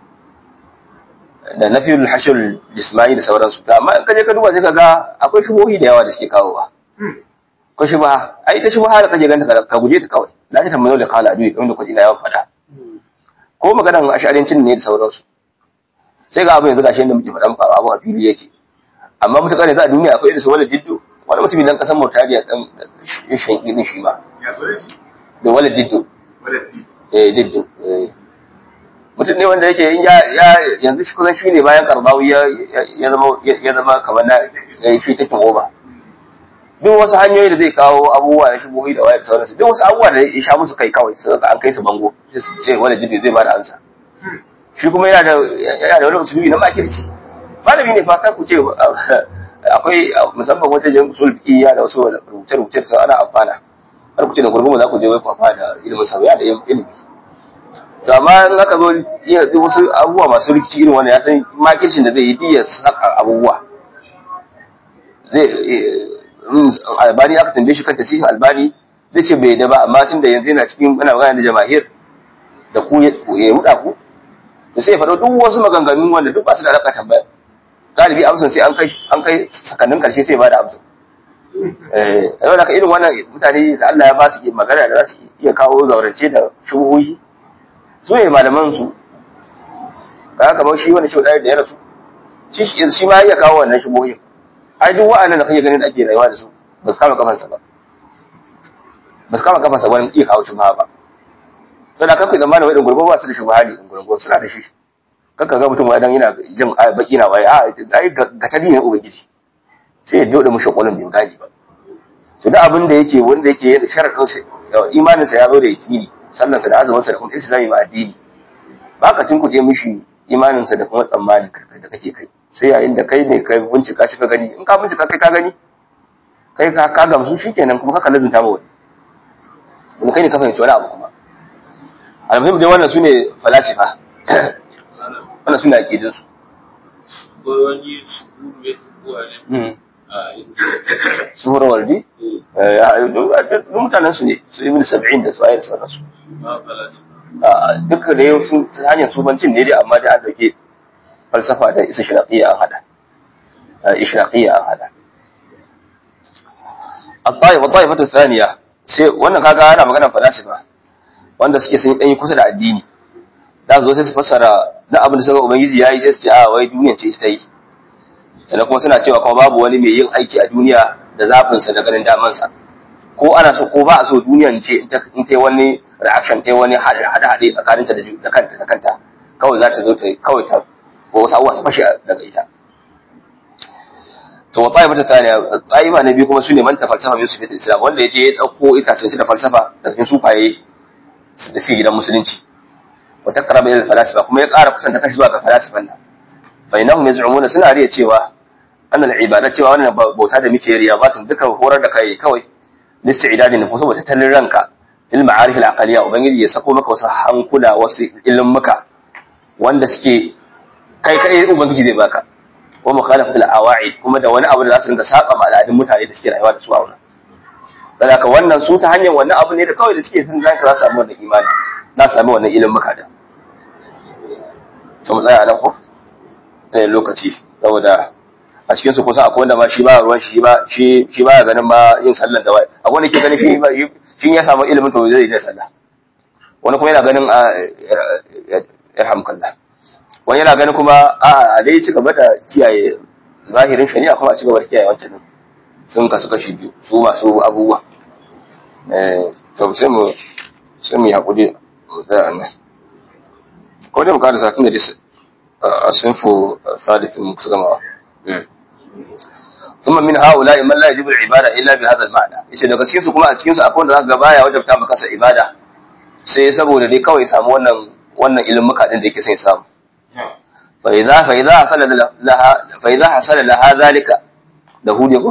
da nafiyul hashir jismani da sauransu ta amma in ka je ka duba sai ka ga akwai shubuhi da yawa da suke kawowa ko shubha ai ta shubha da kaje ganta ka guje ta kawai la ta tambayo da kala adu kamar da kwaji na yawan faɗa ko maganan asharincin ne da sauransu sai ga abu yanzu gashi yadda muke faɗa muka abu a fili yake amma mutakar yanzu a duniya akwai irin su wala jiddu wani mutumin dan kasan Mauritania dan shan idin shi ma ya zo da shi da wala diddo wadda fi eh diddo eh mutum ne wanda yake ya ya yanzu shi kusan shine bayan Karbawi ya ya zama ya zama kamar na eh, shi take oba duk wasu hanyoyi da zai kawo abubuwa ya shigo da waya da sauransu duk wasu abubuwa da ya sha musu kai kawai su an kai su bango sai su ce wala diddo zai bada amsa shi kuma yana da yana da wani usulubi na makirci malami ne fa kar ku ce akwai musamman wata jan usul fiqhiyya da wasu rubuce rubuce da sau ana amfana har ku ce da gurgurmu za ku je wai ku amfana da ilimin sa ya da ilimi to amma in aka zo iya duk wasu abubuwa masu rikici irin wannan ya san makircin da zai yi diya saka abubuwa zai albani aka tambaye shi kan tasirin albani zai ce bai da ba amma tun da yanzu yana cikin ana magana da jama'ir da ku ya ruda ku to sai ya faɗo duk wasu maganganun wanda duk ba su da alaƙa tambaya galibi amsan sai an kai an kai sakannin ƙarshe sai ba da amsa eh yau da irin wannan mutane da Allah ya ba su magana da za su iya kawo zaurance da shubuhi su ne malaman su ka kamar shi wani shi da ya rasu shi shi ma ya kawo wannan shubuhin ai duk wa'annan da kake ganin da ake rayuwa da su ba su kama kafansa ba ba su kama kafansa wani iya kawo shubha ba sai da kanku zamanin wai dungurgo ba su da shubha ne dungurgo suna da shi kanka ga mutum wadan yana jin baki na waye a ai ga tadi ne ubangiji sai ya dode mushi kwalon bai gani ba to da abin da yake wanda yake da sharadin sa imanin sa ya zo da yakini sallan sa da azumin sa da kuma iltizami ma addini ba ka tunkuɗe mishi imanin sa da kuma tsammanin da kake kai sai yayin da kai ne kai bincika shi ka gani in ka bincika kai ka gani kai ka ka gamsu shikenan kuma ka lazunta ma wani kuma kai ne ka fahimci wani abu kuma almuhim dai wannan sune falasifa wannan sune aqidin su ko wani su ne ko ne a suhura waldi eh duk mutanen su ne su ibn sab'in da su ayar sauransu ba falasi duka da yau sun ta hanyar subancin ne dai amma da an dauke falsafa da isa shiraqiyya an hada ishraqiyya an hada الطائفة الطائفة الثانية sai wannan kaga ana magana falasifa wanda suke sun dan yi kusa da addini da zo sai su fassara da abin da suka ubangiji yayi sai su ce a wai duniya ce ta yi sannan kuma suna cewa kuma babu wani mai yin aiki a duniya da zafin sa da ganin daman sa ko ana so ko ba a so duniyan ce in ta wani reaction ta wani hada hade tsakanin ta da kanta da kanta kawai za ta zo ta kawai ta ko wasu abubuwa su fashe daga ita to wa ta'ifa ta taniya ta'ifa na biyu kuma sune man ta falsafa min sufit islam wanda yaje ya dauko itacen da falsafa da cikin sufaye da suke gidan musulunci wa taqraba ila falasifa kuma ya ƙara kusanta kashi zuwa ga falasifan nan fa innahum yaz'umuna suna riya cewa annal ibada cewa wannan bauta da muke riyabatun duka horar da kai kawai listi'dadin nufus saboda tattalin ranka il ma'arif al aqliya ubangiji ya sako maka wasu hankula wasu ilmuka wanda suke kai kai ubangiji zai baka wa mukhalafat al-awa'id kuma da wani abu da za su rinka saba ma al'adun mutane da suke rayuwa da su a wannan saboda wannan su ta hanyar wannan abu ne da kawai da suke sun zaka za su samu wannan imani za su samu wannan ilimin muka da to mu tsaya nan ko eh lokaci saboda a cikin su kusa akwai wanda ma shi ba ruwan shi ba shi shi ba ganin ma yin sallan da wai akwai wanda ke ganin shi ba shi ya samu ilimin to zai yi sallah wani kuma yana ganin a yarhamkallah wani yana ganin kuma a a dai ci gaba da kiyaye zahirin shari'a kuma a ci gaba da kiyaye wancan din sun kasu kashi biyu su masu abubuwa eh to sai mu sai mu hakuri da nan ko dai mu kada sakin da dai a sinfu salifin mu kusa gamawa ثم من هؤلاء من لا يجب العباده الا بهذا المعنى yace daga cikin su kuma a cikin su akwai wanda zaka ga baya wajabta maka sa ibada sai saboda dai kawai samu wannan wannan ilimuka din da yake sai samu فإذا فإذا حصل لها فإذا حصل لها ذلك له ديكو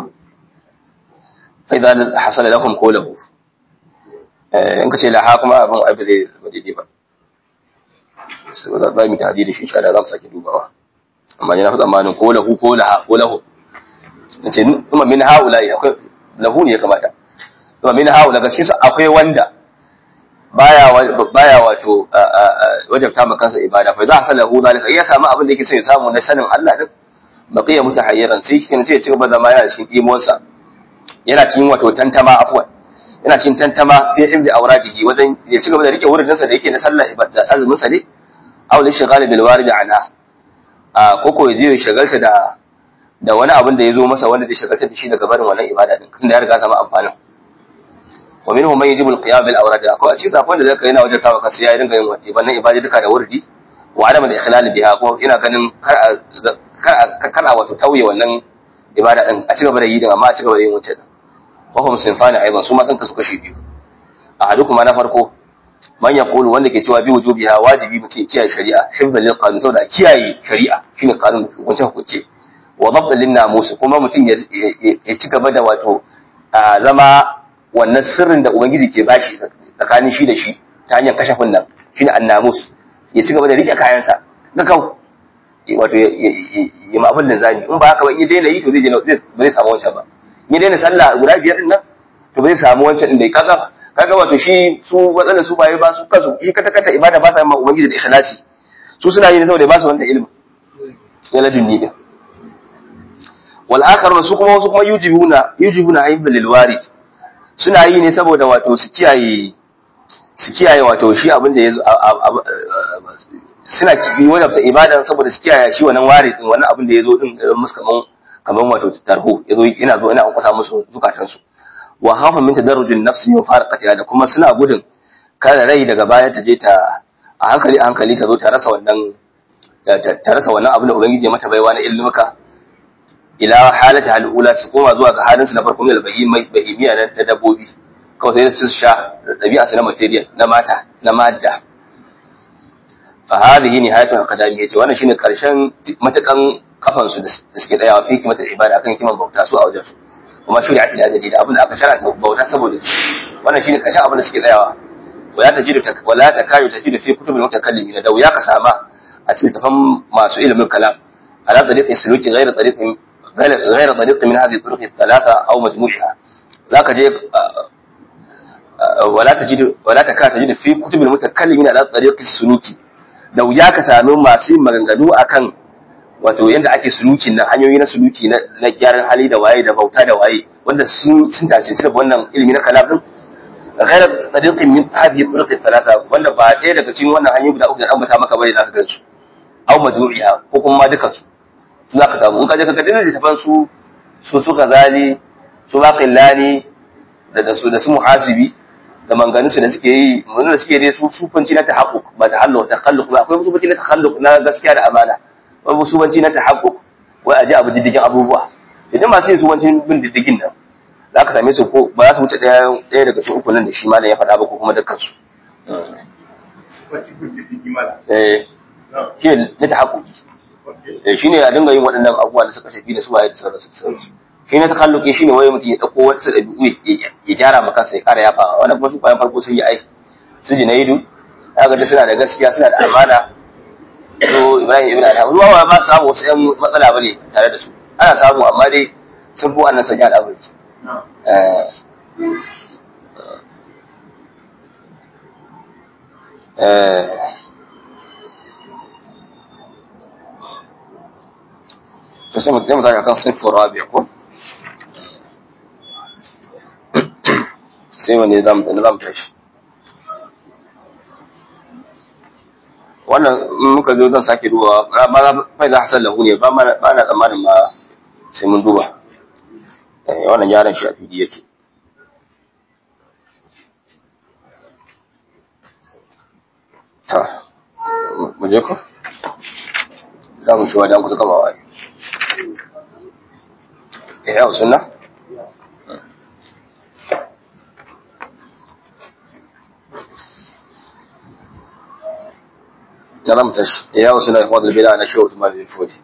فإذا حصل لهم قوله in ka ce laha kuma abin abin zai ba daidai ba sai ba za mu ta hadidi shi insha Allah za mu sake dubawa amma yana fi tsammanin ko lahu ko laha ko lahu nace kuma min haula akwai lahu ne ya kamata kuma min haula ga cikin akwai wanda baya baya wato wajabta ma kansa ibada fa idza hasalahu zalika ya samu abin da yake so ya samu na sanin Allah din baqiya mutahayyiran sai kin sai ya ci gaba da zama yana cikin imonsa yana cikin wato tantama afwan yana cikin tantama fi hifzi awradihi wajen ya ci gaba da rike wurin sa da yake na sallah ibada azumin sa ne aw li shighal bil warid anha a koko ya je ya shagalta da da wani abin da ya zo masa wanda zai shagaltar da shi daga barin wannan ibada din tunda ya riga sama amfanin wa minhum man yajibu al-qiyam bil awrad akwai a cikin safon da zaka yana wajen tawa kasu ya dinga yin wannan ibada duka da wurdi wa adam al-ikhlal biha kuma ina ganin kar a kar kar a wato tauye wannan ibada din a cigaba da yi din amma a cigaba da yin wancan din wa hum sinfani aidan su ma sun kasu kashi biyu ahadukum na farko man yaqulu wanda ke cewa bi wujubiha wajibi mutum kiyaye shari'a hifdhan lil qanun saboda kiyaye shari'a shine qanun hukunce hukunce wa dabda lin namus kuma mutum ya ci gaba da wato zama wannan sirrin da ubangiji ke bashi tsakanin shi da shi ta hanyar kashafin nan shine annamus ya ci gaba da rike kayansa ga kau wato ya ma abin da zani in ba haka ba in ya daina yi to zai ba zai samu wancan ba in ya daina sallah guda biyar din nan to ba zai samu wancan din da ya kaga kaga wato shi su matsalar su baye ba su kasu shi kata kata ibada ba sa yin ubangiji da ikhlasi su suna yi ne saboda ba su wannan ilimi ya ladunni din wal akharun su kuma wasu kuma yujibuna yujibuna ayyuka lil warid suna yi ne saboda wato su kiyaye su kiyaye wato shi abin da yazo suna kibi wani ta ibada saboda su kiyaye shi wannan warid din wannan abin da yazo din musu kaman kaman wato tarho yazo ina zo ina kusa musu zukatan su wa hafa min tadarrujin nafsi min farqatiha da kuma suna gudun kada rai daga baya ta je ta a hankali a hankali ta zo ta rasa wannan ta rasa wannan abin da ubangiji ya mata baiwa na ilmuka ila halata al'ula su koma zuwa ga halin su na farko mai bahimai bahimiya na dabbobi kawai sai su sha dabi'a su na material na mata na madda fa hadhihi nihayatu aqdami yace wannan shine karshen matakan kafan su da suke tsayawa fi kimatar ibada akan kiman bauta su a wajen su kuma shari'ati da dalili abin da aka sharanta bauta saboda wannan shine karshen abin da suke tsayawa wala tajidu wala takayu tajidu fi kutubil mutakallimin da wuya ka sama a cikin tafan masu ilimin kalam ala tariqi suluki ghayr tariqin غير طريق من هذه الطرق الثلاثة أو مجموعها ذاك جيب ولا تجد ولا تكاد تجد في كتب المتكلمين على طريق السلوك لو ياك سامن masu maganganu akan wato yanda ake sulukin nan hanyoyi na suluki na gyaran hali da waye da bauta da waye wanda sun sun tace da wannan ilimi na kalam din غير طريق من هذه الطرق الثلاثة wanda ba ɗaya daga cikin wannan hanyoyi guda uku da ambata maka bane zaka gansu aw majmu'iha ko kuma duka su za ka samu in ka je ka gadin littafan su su su kazali su baqillani da da su da su muhasibi da manganin su da suke yi mun da suke dai su sufanci na tahaqquq ba tahalluq takhalluq ba akwai sufanci na takhalluq na gaskiya da amana akwai sufanci na tahaqquq wai aje abu diddigin abubuwa idan masu yin sufanci bin diddigin nan za ka same su ko ba za su wuce ɗaya ɗaya daga cikin uku nan da shi malam ya faɗa ba ko kuma dukkan su eh shi ne tahaqquq shi ne a dinga yin waɗannan abubuwa da suka shafi da su waye da sauransu da sauransu shi ne takalluki shi ne waye mutum ya ɗauko wata ɗabi'u ya gyara ma kansa ya ƙara yafa wannan kuma su bayan farko sun yi aiki su ji na yidu ya ga suna da gaskiya suna da amana to ibrahim ibn adham ruwa ba ba samu wasu ƴan matsala bane tare da su ana samu amma dai sun fi wannan sanya al'amari eh to sai mu taimaka akan sinfin rabi'a ko sai wani zamu da zamu tashi wannan muka zo zan sake duba ba za fa za hasan lahu ne ba ba na tsammanin ma sai mun duba eh wannan yaran shi a fili yake ta mu je ko da mu shi wa dan kusa gaba wai إحياء السنة كلام تش إحياء السنة إخوان البدع أنا شو ما في الفودي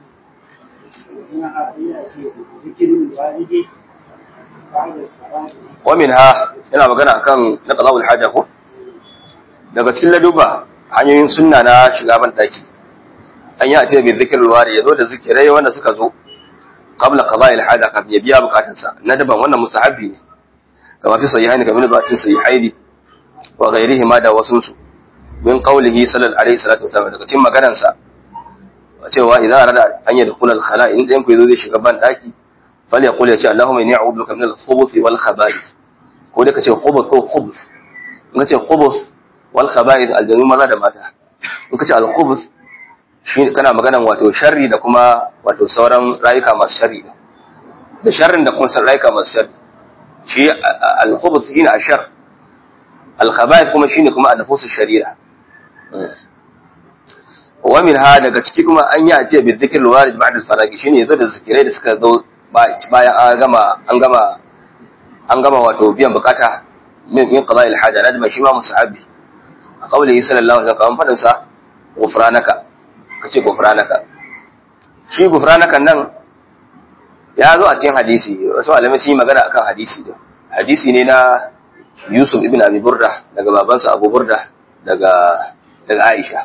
ومنها ina magana akan na qada'ul haja ko daga cikin laduba hanyoyin sunna na shiga ban daki an yi a ce bi zikrul wari yazo da zikirai wanda suka zo qabla qada'i al-haja kafin ya biya bukatunsa na daban wannan musahabi ne kama fi sahihaini kamar da cikin sahihaini wa ghairihi ma da wasu su min qawlihi sallallahu alaihi salatu wasallam daga cikin maganar sa cewa idan arada an yadkhula al-khala in dan ku yazo zai shiga ban daki fal yaqul ya ce allahumma inni a'udhu bika min al-khubuth wal khaba'ith ko da kace khubuth ko khubuth in kace khubuth wal khaba'ith aljanu maza da mata in kace al-khubuth shi kana maganan wato sharri da kuma wato sauran rayuka masu sharri da sharrin da kuma rayuka masu sharri shi al-khubuth shine ashar al-khaba'ith kuma shine kuma an-nufus sharira wa minha daga ciki kuma an yi ajiya bi dhikr al-warid ba'da al-faragi shine yazo da zikirai da suka zo bayan an gama an gama an gama wato biyan bukata min min qada'il haja nadma shi ma musahabi a qawlihi sallallahu alaihi wasallam fadin sa ghufranaka kace ghufranaka shi ghufranaka nan ya zo a cikin hadisi wasu malamai sun yi magana akan hadisi da hadisi ne na Yusuf ibn Abi Burda daga babansa Abu Burda daga daga Aisha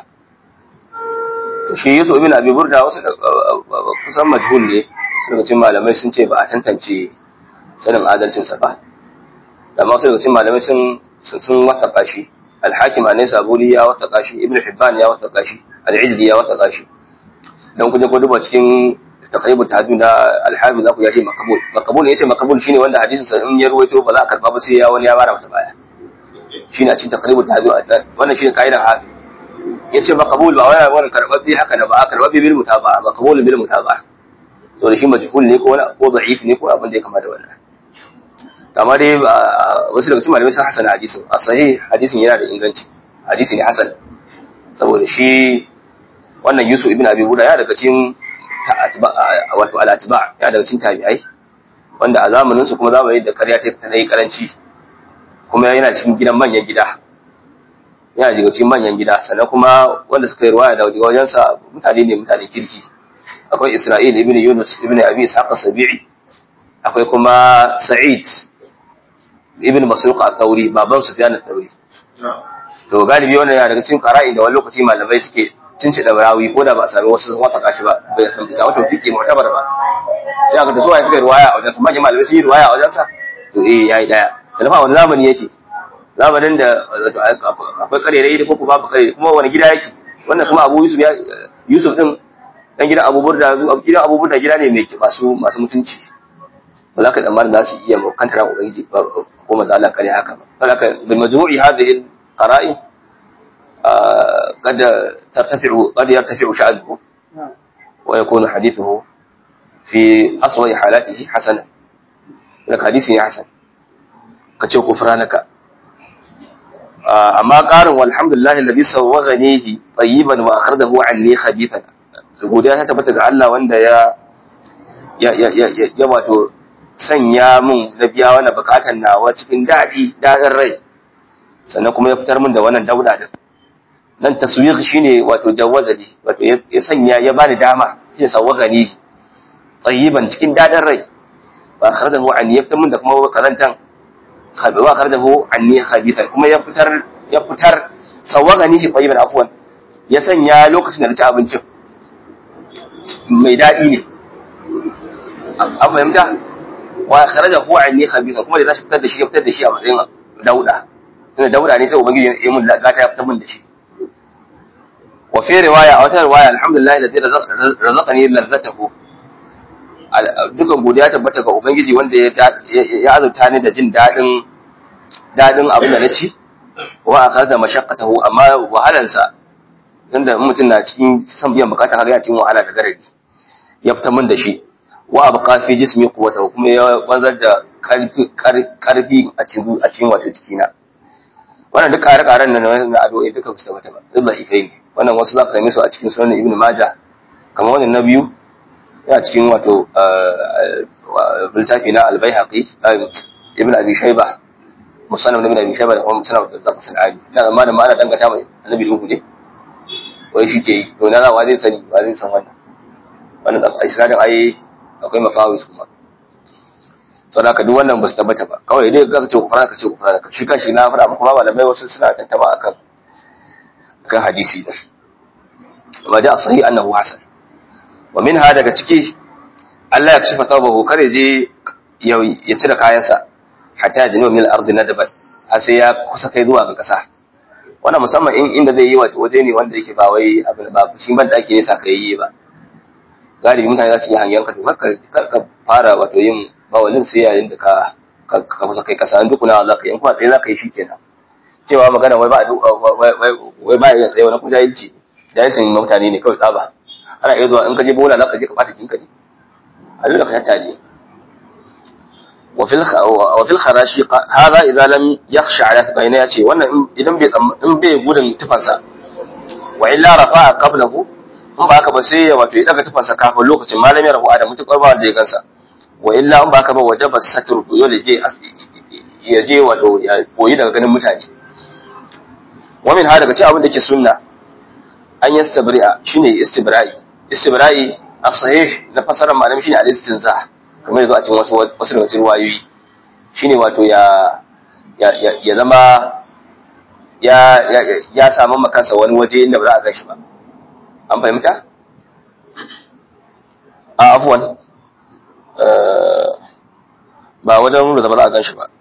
to shi Yusuf ibn Abi Burda wasu kusan majhul ne su daga cikin malamai sun ce ba a tantance sanin adalcin sa ba amma wasu daga cikin malamai sun sun wataka shi al-Hakim anai Saburi ya wataka shi Ibn Hibban ya wataka shi al-Ijli ya wataka shi dan kuje ko duba cikin taqribut tahajjud na al-Hafiz zaku ya ce maqbul maqbul yace maqbul shine wanda hadisin sa in ya ruwaito ba za a karba ba sai ya wani ya bara masa baya shine a cikin taqribut tahajjud wannan shine kaidan hafi yace maqbul ba wani wani karbabbe haka da ba a karbabbe bil mutaba'a maqbul bil mutaba'a so da shi majhul ne ko wani ko da'if ne ko abin da ya kama da wannan amma dai wasu daga cikin malamai sun hasana hadisin a sahih hadisin yana da inganci hadisi ne hasan saboda shi wannan Yusuf ibn Abi Huda ya daga cikin wato al-atba ya daga cikin tabi'ai wanda a zamanin su kuma zamani da ƙarya ta yi karanci kuma yana cikin gidan manyan gida yana daga cikin manyan gida sannan kuma wanda suka yi ruwaya daga wajen sa mutane ne mutane kirki akwai Isra'il ibn Yunus ibn Abi Ishaq as-Sabi'i akwai kuma Sa'id ibn Masruq al-Thawri baban Sufyan al-Thawri to galibi wannan yana daga cikin qara'in da wani lokaci malamai suke cinci da rawi ko da ba a sami wasu sun wata kashi ba bai san bisa wato fiki mu'tabar ba sai aka da suwaye suka yi ruwaya a wajensa manyan malamai sun yi ruwaya a wajensa to eh yayi daya sannan fa wani zamani yake zamanin da akwai karerai da kuma babu karerai kuma wani gida yake wannan kuma Abu Yusuf ya Yusuf din dan gidan Abu Burda gidan Abu Burda gida ne mai masu masu mutunci ba za ka tsammanin za su iya kantara ubangiji ko manzo Allah kare haka ba saboda bil majmu'i hadhihi al-qara'i قد ترتفع قد يرتفع شأنه ويكون حديثه في أصغر حالاته حسنا لك حديث حسن كتشو كفرانك أما قال والحمد لله الذي سوغنيه طيبا وأخرجه عني خبيثا godiya ta tabbata ga Allah wanda ya ya ya ya ya wato sanya mun na biya wannan bukatan nawa cikin daɗi daɗin rai sannan kuma ya fitar min da wannan dauda din nan taswir shine wato jawazali wato ya sanya ya bani dama shi sawagani tayyiban cikin dadin rai ba kharajahu an yafta mun da kuma kazantan khabi wa kharajahu anni khabithan kuma ya fitar ya fitar sawagani shi tayyiban afwan ya sanya lokacin da na ci abincin mai dadi ne an fahimta wa kharajahu anni khabithan kuma da za shi fitar da shi ya fitar da shi a matsayin dauda tunda dauda ne sai ubangiji ya mun gata ya fitar mun da shi وفي رواية أو رواية الحمد لله الذي رزقني لذته dukan godiya tabbata ga ubangiji wanda ya azurta ni da jin dadin dadin abin da na ci wa akhadha mashaqqatahu amma wahalansa tunda mutum na cikin san biyan bukata har ya cikin wahala da garadi ya fita min da shi wa abqa fi jismi quwwatahu kuma ya wanzar da karfi karfi a cikin a cikin wato jikina wannan duk ƙare-ƙaren nan na addu'o'i duka su tabbata ba duk da ifai ne wannan wasu za ka same su a cikin sunan ibn majah kamar wannan na biyu yana cikin wato littafi na al-baihaqi ibn abi shayba musannaf ibn abi shayba da kuma musannaf da zaka sanani ina zamanin ma ana dangata mai annabi duhu ne wai shi ke yi to na wa zai sani wa zai san wannan wannan da isnadin ai akwai mafawis kuma sau da duk wannan ba su tabbata ba kawai dai ka ce kufara ka ce kufara ka shi kanshi na fara muku ba malamai wasu suna tantama akan kan hadisi din amma da sahih annahu hasan wa minha daga ciki Allah ya kashe tawbahu kare je ya cire kayansa hatta ya jini min al-ardi nadaban har sai ya kusa kai zuwa ga kasa wannan musamman in inda zai yi wace waje ne wanda yake ba wai abin ba shi ban da ake nisa ka yi ba galibi mutane za su yi hangen ka to kar ka fara wato yin bawalin sai yayin da ka ka kusa kai kasa an dukuna za ka yi kuma sai za ka yi shi kenan cewa magana wai ba wai ba ya tsaye wani kuma jahilci jahilcin mutane ne kawai tsaba ana iya zuwa in ka je bola za ka je ka bata kinka ne a dole ka tattale وفي الخ... وفي الخراشي هذا اذا لم يخشى على ثقينه yace wannan idan bai in bai gudun tufansa wa illa rafa'a qablahu in ba haka ba sai ya wato ya daga tufansa kafin lokacin malami rafu da mutukar ba da ya gansa wa illa in ba haka ba wajaba satru dole je ya je wato ya koyi daga ganin mutane wa min ha daga cikin abin da ke sunna an yastabri'a shine istibra'i istibra'i a sahih na fasarar malami shine al-istinza kamar yanzu a cikin wasu wasu daga cikin ruwayoyi shine wato ya ya ya zama ya ya ya samu makansa wani waje inda ba za a gan shi ba an fahimta a afwan ba wajen da ba za a gan shi ba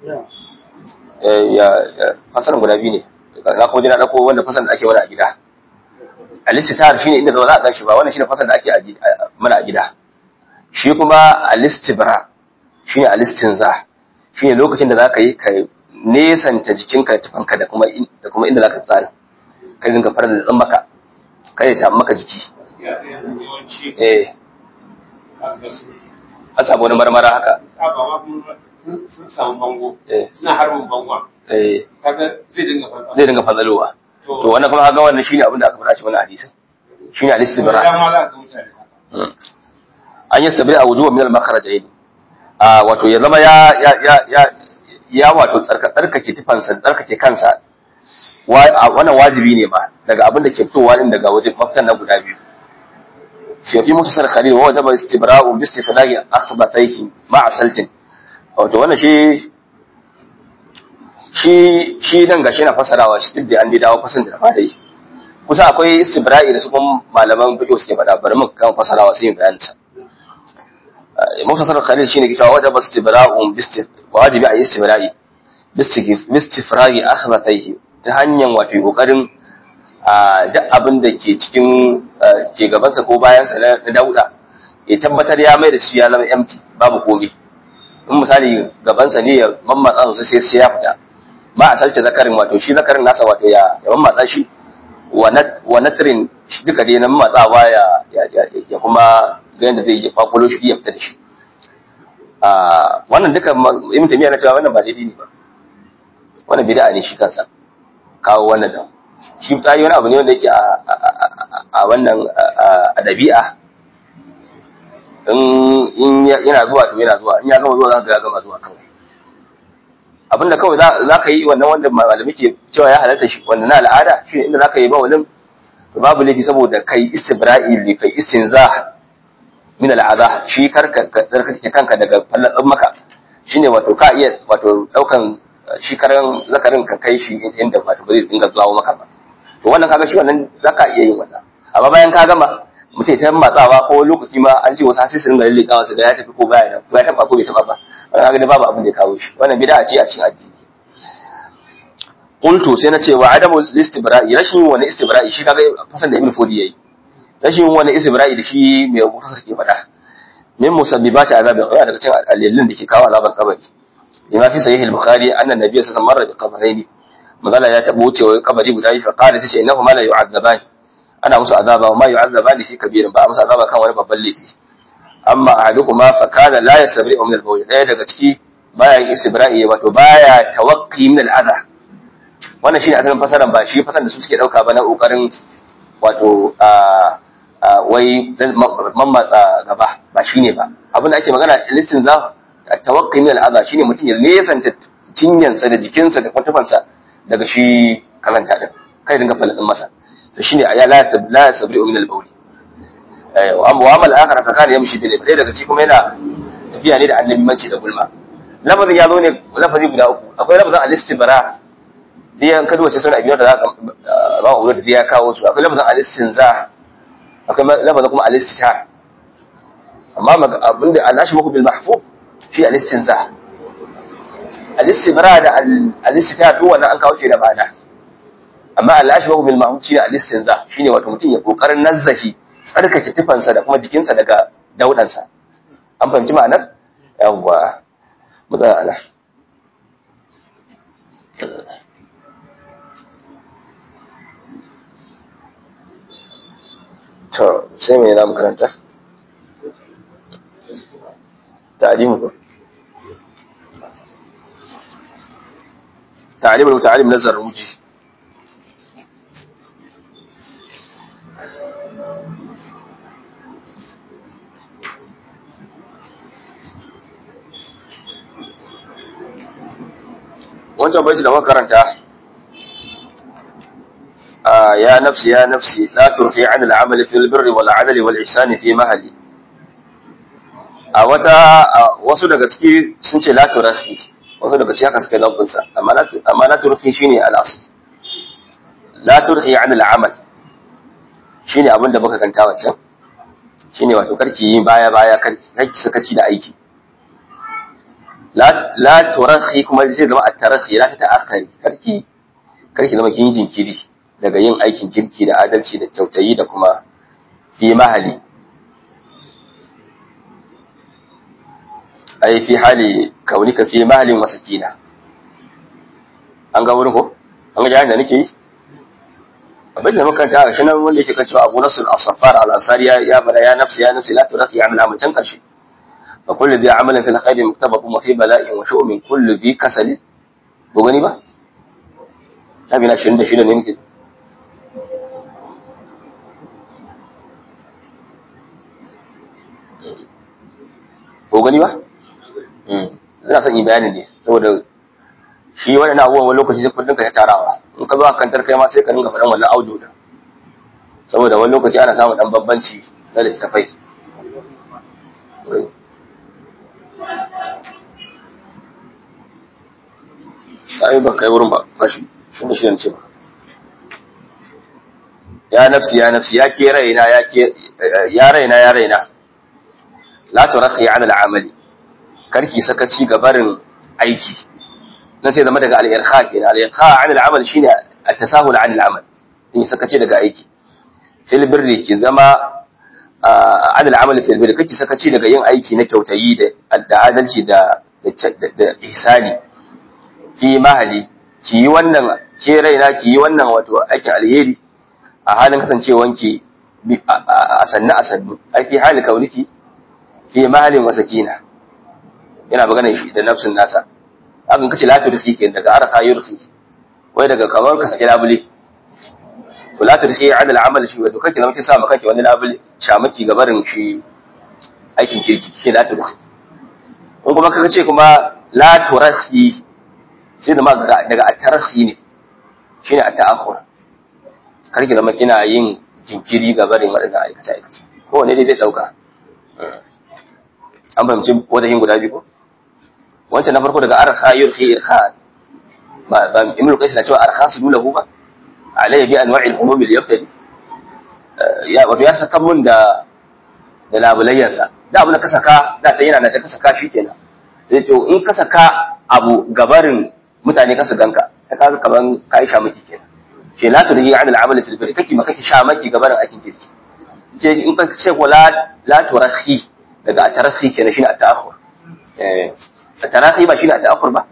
ya fasarar guda biyu ne na kuma jina ɗauko wanda fasar da ake wani a gida alistitar shine inda ba za a gan shi ba wannan shine fasar da ake mana a gida shi kuma alistibra shine alistinza shine lokacin da zaka yi ka nesanta jikinka da tufanka da kuma da kuma inda zaka tsara kai dinga fara da dan maka kai ya samu maka jiki yawanci eh haka su a samu wani marmara haka saba ma kuma sun- sun samu bango eh suna harbin bangon eh kaga zai dinga farfa zai dinga fadalowa to wannan kuma kaga wannan shine abin da aka faɗa shi wannan hadisin shine alistibra dama za ka ga mutane haka an yi sabri a wujuwa min al-makharajain a wato ya zama ya ya ya ya ya wato tsarka tsarkake tufansa tsarkake kansa wa a- wannan wajibi ne ma daga abin da ke fitowa din daga waje mafitan na guda biyu fi fi mutasar khalil wa wajaba istibra'u bi istiflagi akhbatayhi ma'a saltin wato wannan shi shi shi nan gashi na fasarawa shi duk da an dai dawo fasan da na fara yi kusa akwai istibra'i da su kuma malaman fiqh suke faɗa bari mu kan fasarawa sai mu bayanin sa muftasar khalil shine ke cewa wajaba istibra'un bistif wajibi a yi istibra'i bistif bistifragi akhbatayhi ta hanyar wato kokarin a duk abin da ke cikin ke gabansa ko bayansa na na dauda ya tabbatar ya mai da shi ya zama empty babu komai in misali gabansa ne ya mammatsa sosai sai sai ya fita ba a salce zakarin wato shi zakarin nasa wato ya ya mammatsa shi wa nat- wa natrin shi duka dai na mammatsawa ya ya- ya- ya kuma ga yadda zai yi kwakwalo shi ya fita da shi a wannan duka ma- ibn tamiya na cewa wannan ba daidai ne ba wannan bid'a ne shi kansa kawo wannan da shi tsari wani abu ne wanda yake a a- a- a wannan a- a dabi'a in in ya- yana zuwa to yana zuwa in ya gama zuwa za ka ga ya gama zuwa kawai abinda kawai za za ka yi wannan wanda malami ke cewa ya halatta shi wanda na al'ada shi ne inda za ka yi ba wani babu laifi saboda kai istibra'i ne kai istinza min al'adha shi karka ka tsarkake kanka daga fallatsin maka shine wato ka iya wato daukan shi karan zakarin ka kai shi inda wato ba zai dinga zuwa maka ba to wannan kaga shi wannan zaka iya yin wannan amma bayan ka gama mutum ta matsawa ko lokaci ma an ce wasu sai su dinga lallekawa su ga ya tafi ko baya da ko ya taba ko bai taba ba wannan kaga dai babu abin da ya kawo shi wannan bid'a ce a cikin addini qultu sai na ce wa adamu istibra'i rashin wani istibra'i shi kaga fasan da ibn fudi yayi rashin wani istibra'i da shi mai mutasar ke faɗa min musabbibati azabin qabr daga cikin alilin da ke kawo azaban kabari lima fi sahih al-bukhari anna nabiyyu sallallahu alaihi wasallam marra bi qabrayn magana ya tabo wucewa kabari guda biyu fa qala tace innahu ma la yu'adzaban ana musu azaba wa ma yu'adzaban fi kabirin ba a musu azaba kan wani babban laifi amma ahaduhuma fa kana la yasbi'u min al-bawl daya daga ciki baya yin istibra'i wato baya tawaqqi min al-adha wannan shine asalin fasaran ba shi fasaran da su suke dauka ba na kokarin wato a a wai dan mammatsa gaba ba shine ba abin da ake magana listin za tawaqqi min al-adha shine mutum ya nesanta cinyansa da jikinsa da kwantafansa daga shi karanta din kai dinga faladin masa to shine ya la la sabri min al-bawl eh wa amma wa amal akhar fa kana yamshi bil dai daga ci kuma yana tafiya ne da annabi manci da gulma lafazin ya zo ne lafazi guda uku akwai lafazin al-istibara dai an kadu wace suna biyar da za ka ba mu da ya kawo su akwai lafazin al-istinza akwai lafazin kuma al-istishar amma maga- abinda al-ashbu bil mahfuz shi al-istinza al-istibara da al- al-istishar duk wannan an kawo shi da bana amma al-ashbu bil mahfuz shi al-istinza shine wato mutum ya kokarin nazzahi tsarkake tufansa da kuma jikinsa daga daudansa an fahimci ma'anar yawwa mu tsaya ana to sai me za mu karanta ta'limu ko ta'lim al-muta'allim na zarruji wancan baiti da muka karanta يا نفسي يا نفسي لا ترخي عن العمل في البر والعدل والإحسان في مهلي a wata wasu daga ciki sun ce la turafi wasu daga ciki haka suka yi lambunsa amma la turafi shine al'asu la turhi an al'amal shine abin da muka kanta wancan shine wato karki yi baya baya karki sakaci da aiki la turahi kuma zai zama at-tarahi la ta ta'akhari karki karki zama kin jinkiri daga yin aikin kirki da adalci da kyautayi da kuma fi mahali ai fi hali kaunika fi mahalin wa sakina an ga wurin ko an ga da nake yi abin da makanta a shanan wanda yake kan cewa Abu Nasr as-Saffar al-Ansari ya bada ya nafsi ya nafsi la turaqi amal amal can karshe fa kullu bi amalin fil khair muktabaqun wa fi bala'in wa shu'min kullu bi kasali ko gani ba tabi na 26 ne nake ko gani ba ina son yi bayani ne saboda shi wani na abubuwan wani lokaci sai kudin ka ya tarawa in ka zo a kantar kai ma sai ka ringa faɗan wannan audio da saboda wani lokaci ana samun ɗan bambanci na littattafai ai ba kai wurin ba kashi shi da shi ne ce ba ya nafsi ya nafsi ya ke raina ya ke ya raina ya raina la turakhi an al'amali karki sakaci ga barin aiki nan sai zama daga al-irkha kenan al-irkha an al'amal shine at-tasahul an al'amal in sakaci daga aiki fil birri ki zama an al'amal fil birri kake sakaci daga yin aiki na kyautayi da adalci da da ihsani fi mahali ki yi wannan ke raina ki yi wannan wato aikin alheri a halin kasancewanki a sannu a sannu ai fi hali kauniki fi mahalin wa sakina yana magana shi da nafsin nasa hakan kace la tursi ke daga arha yursi wai daga kamar ka saki labule to la tursi ala al'amal shi wato kake zama sa maka kake wani labule shamaki ga barin shi aikin kirki shi la tursi in kuma kaga ce kuma la tursi sai da ma daga at-tarhi ne shine at-ta'akhur karki zama kina yin jinkiri ga barin wadannan aikace aikace kowane dai zai dauka an fahimci wajen guda biyu ko wancan na farko daga arha yurhi irha ba ba ibnu qais na cewa arha su dulahu ba alayhi bi anwa'i al-humum al-yaftali ya wato ya saka mun da da labulayyan sa da abu da ka saka da ta yana da ka saka shi kenan sai to in ka saka abu gabarin mutane ka su ganka ta kaga kaman kai sha miki kenan ce la turhi an al-amal fil bir kake ma kake sha maki gabarin aikin kirki ce in ka ce ko la la turahi daga atarahi kenan shine at-ta'akhur eh atarahi ba shine at-ta'akhur ba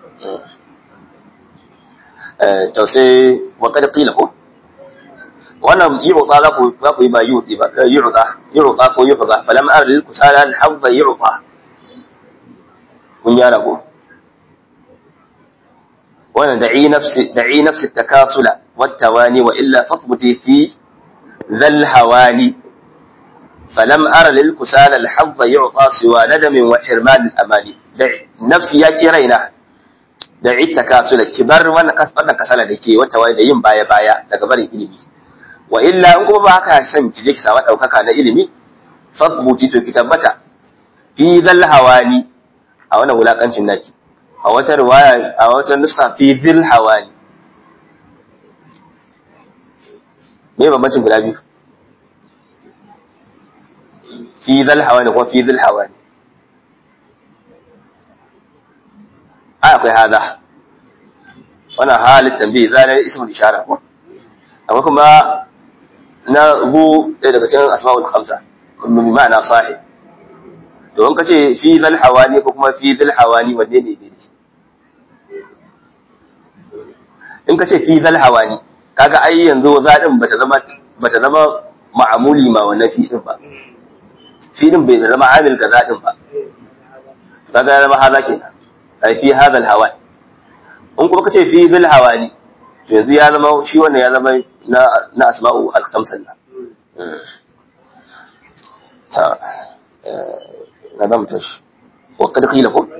eh to sai wa qad qila ko wannan yu'ta la ku za ku yi ba yu'ti ba yu'ta yu'ta ko yu'ta falam ar lil kusala al hadd yu'ta kun yara ko wannan da'i nafsi da'i nafsi at-takasula wat-tawani wa illa fathbuti fi dhal hawani فلم أر للكسال الحظ يعطى سوى ندم وحرمان الأماني نفسي يا كيرينا دعي التكاسل كبر وانا كسبنا كسالة دكي وانت وايدا yin baya baya daga barin ilimi wa illa in kuma ba ka san ki je ki samu daukaka na ilimi fadbuti to ki tabbata fi dhal hawani a wannan wulakancin naki a wata riwaya a wata nuska fi dhil hawani me bambancin guda biyu في ذا الحواني وفي ذي الحواني akwai hada wannan halin tambayi zane ismul ishara ko akwai kuma na zu ɗaya daga cikin asma'ul khamsa bi ma'ana sahib to in kace fi zal hawani ko kuma fi zal hawani wanne ne dai in kace fi zal hawani kaga ai yanzu za din bata zama bata zama ma'amuli ma wannan fi din ba fi din bai zama amil kaza din ba kaga ya zama haza kenan ai fi hadal hawa in kuma kace fi bil hawani to yanzu ya zama shi wannan ya zama na na asma'u al-khamsan nan ta na zama tashi wa kad qila ko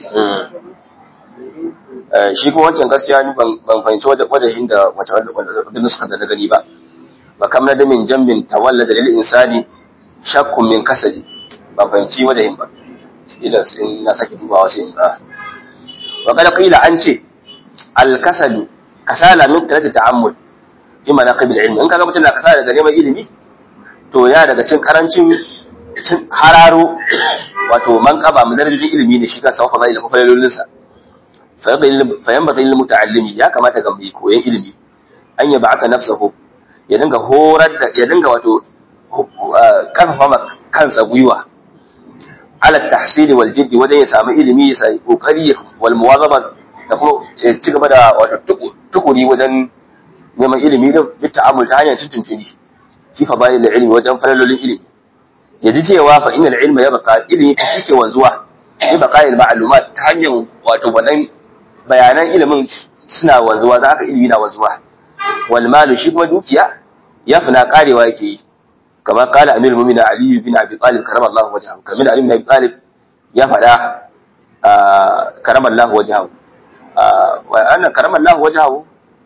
shi kuma wancan gaskiya ni ban ban fahimci wajen da wace wadda nuska da na gani ba ba kam da min jambin tawallada lil insani shakkun min kasali ban fahimci wajen ba ila in na sake dubawa sai in ba wa kad qila an ce al kasalu kasala min talati ta'ammul fi manaqib al ilmi in kaga mutum na kasala daga neman ilimi to ya daga cin karancin cin hararo wato manqaba mun darajojin ilimi ne shi kansa wa fadaila ko falalolinsa fayan lil muta'allimi ya kamata ga mai koyon ilimi an ya ba'ata nafsahu ya dinga horar da ya dinga wato karfafa kansa gwiwa ala tahsili wal jiddi wajen ya samu ilimi ya sai kokari wal muwazaba da kuma ya ci gaba da wato tukuri wajen neman ilimi da bi ta'amul ta hanyar tuntuntuni fi fadail ilmi wajen falalolin ilimi ya ji cewa fa innal ilma yabqa ilimi fa shike wanzuwa bi baqa'il ma'lumat ta hanyar wato wannan bayanan ilimin suna wanzuwa za ka ilimi na wanzuwa wal malu shi kuma dukiya ya fina karewa yake yi kama kala amir mu'mina ali bin abi talib karama Allah wajhahu kamar ali bin abi talib ya fada karama Allah wajhahu wa anna karama Allah wajhahu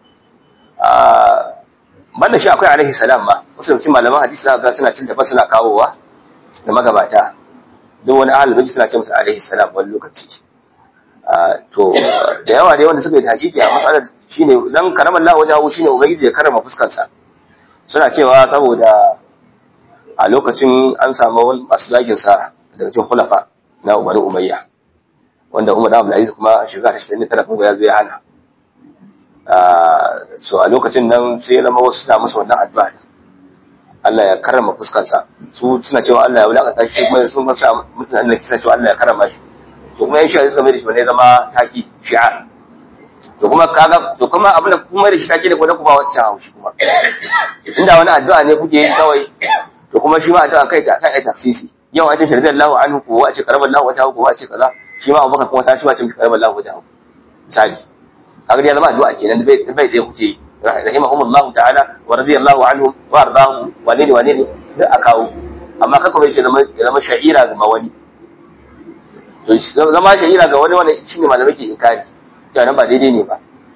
banda shi akwai alaihi salam ma wasu cikin malaman hadisi za ga suna cin tafa suna kawowa da magabata duk wani ahlul bayt suna ce musu alaihi salam wani lokaci to da yawa dai wanda suka yi hakiki a matsalar shine dan karamar Allah wajen shine ubangiji ya karama fuskar sa suna cewa saboda a lokacin an samu wani masu zagin sa daga cikin khulafa na Umar Umayya wanda Umar Abdul Aziz kuma shiga ta 69 kuma ya zo ya hana so a lokacin nan sai ya zama wasu suna masa wannan addu'a Allah ya karama fuskar sa su suna cewa Allah ya wulakanta shi kuma sun sa mutane suna cewa Allah ya karama shi to kuma yan shi'a suka mai da shi wani zama taki shi'a to kuma kaga to kuma abin da kuma da shi taki da kuma kuma wacce haushi kuma inda wani addu'a ne kuke yi kawai to kuma shi ma addu'a kai ta kai taksisi yau a ce shirdan lahu anhu ko a ce karaban lahu wata ko a ce kaza shi ma abubakar kuma ta shi ma ce karaban lahu wata misali kaga ya zama addu'a kenan bai bai dai kuke yi rahimahumullahu ta'ala wa radiyallahu anhum wa ardahu wa ne wa ne da akawo amma kaka bai ce zama zama sha'ira ga wani to zama shahira ga wani wani shine malamai ke inkari to nan ba daidai ne ba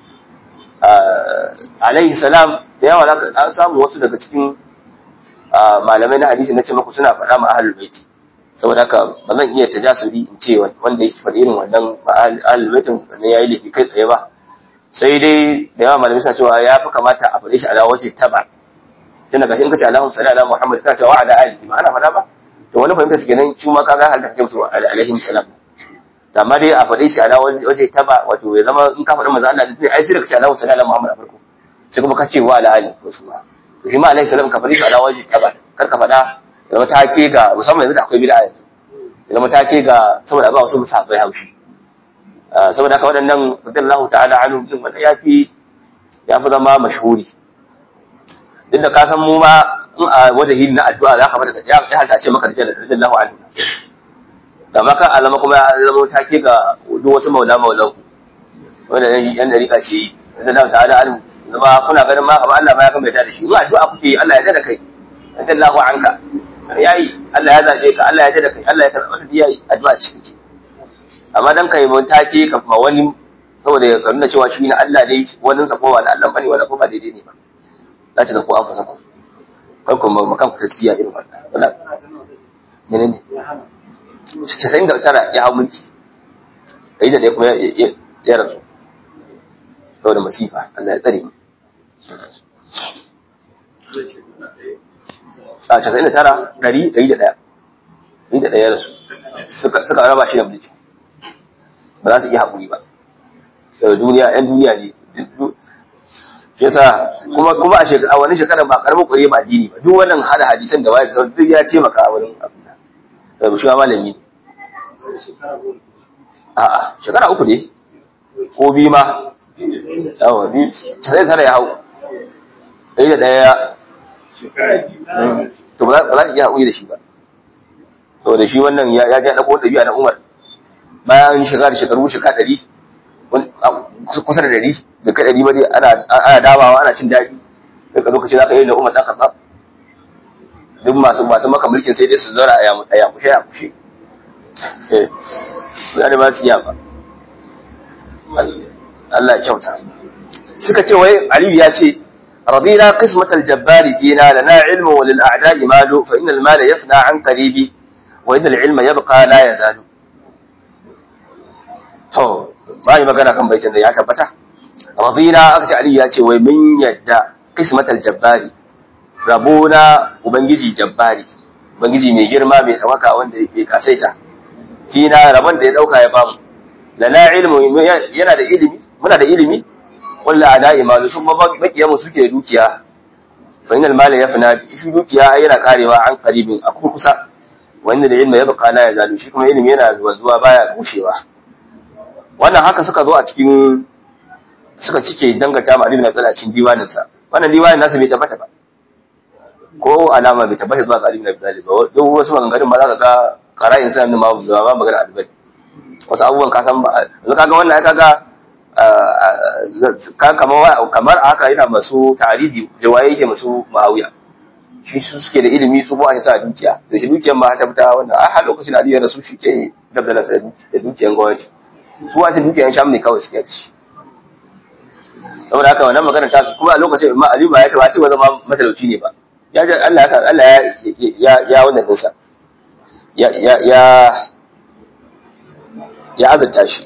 alaihi salam da yawa zaka an samu wasu daga cikin malamai na hadisi na ce maku suna faɗa ma ahlul baiti saboda haka ba zan iya tajasuri in ce wanda yake faɗi irin wannan ahlul baitin ne yayi laifi kai tsaye ba sai dai da yawa malamai suna cewa ya fi kamata a faɗe shi ala waje taba tun daga shi in kace Allahu salli ala Muhammad kana cewa ala alihi ba ana faɗa ba to wani fahimta su kenan shi ma kaga halta kace musu alaihi salam amma dai a faɗe shi ala waje taba wato ya zama in ka faɗi manzo Allah dai ai sai da kace Allahu salli ala Muhammad a farko sai kuma kace wa ala alihi ko su ma to shi ma alaihi salam ka faɗi shi ala waje taba kar ka faɗa ya zama take ga musamman yanzu da akwai bid'a yanzu ya zama take ga saboda ba wasu musabbai haushi saboda haka waɗannan radiyallahu ta'ala anhu din wanda yafi yafi zama mashhuri duk da ka san mu ma in a wajahi na addu'a za ka bada ya ya halta ce maka radiyallahu anhu da maka alama kuma ya zama take ga duk wasu maula maulan wanda yan dariƙa ke yi radiyallahu ta'ala anhu zama kuna ganin ma kamar Allah ma ya kan bai da shi in addu'a kuke yi Allah ya da kai radiyallahu anka yayi Allah ya zabe ka Allah ya da kai Allah ya karɓa da yayi addu'a cikin ki amma dan kai mun take ka ma wani saboda ya nuna cewa shi na Allah dai wani sa ko wani Allah bane wala ko ba daidai ne ba za ta da ku an fasa ku kan kuma makan ku taskiya irin wannan wala menene casa'in da tara ya hau mulki ɗari da ɗaya kuma ya rasu saboda masifa Allah ya tsare mu a casa'in da tara ɗari ɗari da ɗaya ɗari da ɗaya ya rasu suka raba shi da mulki ba za su iya haƙuri ba daga duniya ‘yan duniya ne shi yasa kuma kuma a shekara wani shekara ba karamin ƙware ba addini ba duk wannan hada hadisan da waye da sauran duk ya taimaka a wurin abin da sai shi ma malami ne a'a shekara uku ne ko biyu ma yawa biyu sai tara ya hau ɗaya da ɗaya to ba za ba za su iya haƙuri da shi ba to da shi wannan ya ya ja ɗauko ɗabi'a na Umar bayan shiga da shekaru shekara ɗari wani- a- kusa da ɗari da kai ɗari ba dai ana ana damawa ana cin daɗi daga lokaci za ka yi da Umar ɗan Khattab duk masu masu maka mulkin sai dai su zauna a yamu- a yakushe a yakushe mutane ba su iya ba Allah ya kyauta suka ce wai Aliyu ya ce رضينا قسمة الجبار فينا لنا علم وللأعداء مال فإن المال يفنى عن قريب وإن العلم يبقى لا يزال to ba yi magana kan baitin da ya tabbata radina aka ce Ali ya ce wai mun yadda qismatal jabbari rabona ubangiji jabbari ubangiji mai girma mai tawaka wanda ya kasaita fina rabon da ya dauka ya bamu lana ilmu yana da ilimi muna da ilimi walla ada imanu sun makiya mu suke dukiya fa inal mala yafna shi dukiya yana karewa an qaribin a kurkusa wanda da ilmi ya baka la ya zalu shi kuma ilimi yana zuwa zuwa baya gushewa wannan haka suka zo a cikin suka cike dangata ma ibn Abdullah cikin diwanin sa wannan diwanin nasa bai tabbata ba ko alama bai tabbata zuwa ga ibn Abdullah ba duk wasu maganganun ma za ka ga qara'in sa ne ma ba magana albani wasu abubuwan ka san ba yanzu kaga wannan ai kaga kamar haka yana masu taridi jawaye yake masu ma'awiya shi su suke da ilimi su ba a sa dukiya da shi dukiyar ma ta fita wanda a har lokacin aliyu da su shi ke dabdala da dukiyar gwamnati su wata dukiyar sham ne kawai suke da shi saboda haka wannan magana ta su kuma a lokacin ma aliyu ba ya taba cewa zama matalauci ne ba ya ji Allah ya Allah ya ya wannan dinsa ya ya ya ya azurta shi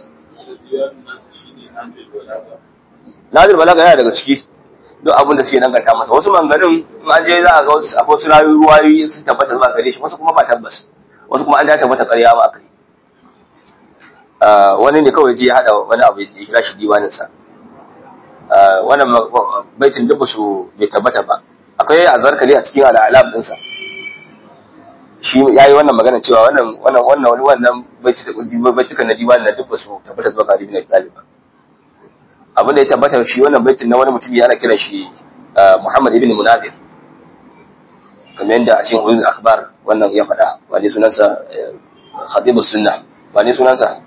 Nazir balaga yana daga ciki duk abin da suke danganta masa wasu manganin in an je za a ga wasu akwai wasu rayuwayoyi sun tabbata zuwa gare shi wasu kuma ba tabbas wasu kuma an da tabbata ƙarya ma aka yi wani ne kawai je ya hada wani abu ya kira shi diwanin sa wannan baitin duk su bai tabbata ba akwai azarkali a cikin al'alam din sa shi yayi wannan magana cewa wannan wannan wannan wani wannan baitukan na diwanin na duk su tabbata zuwa gare ni na ba abin da ya tabbata shi wannan baitin na wani mutum yana kira shi Muhammad ibn Munabir kamar yadda a cikin ulul akhbar wannan ya faɗa wani sunansa Khatibus Sunnah wani sunansa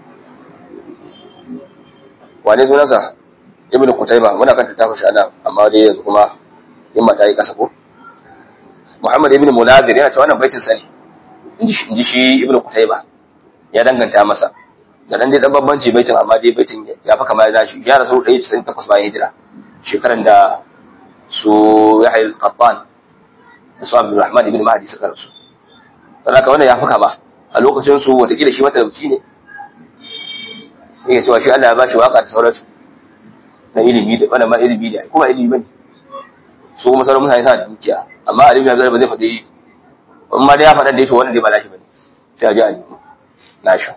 wani sunansa Ibn Qutayba muna kan tattafa shi ana amma dai yanzu kuma in mata yi kasa ko Muhammad ibn Munabir yana cewa wannan baitin sa ne inji shi Ibn Qutayba ya danganta masa da nan dai dan bambanci baitin amma dai baitin ya fa kamar da shi ya rasu 198 bayan hijira shekaran da su Yahya al-Qattan da su Abdul ibn Mahdi suka rasu dan haka wannan ya fa kama a lokacin su watakila shi matalauci ne yake cewa shi Allah ya bashi waka da sauransu na ilimi da wannan ma ilimi ne kuma ilimi bane su kuma sauran mutane suna da dukiya amma alimi ya ba zai faɗi in ma dai ya faɗa da yake wannan dai ba nashi bane sai a ji alimi nashi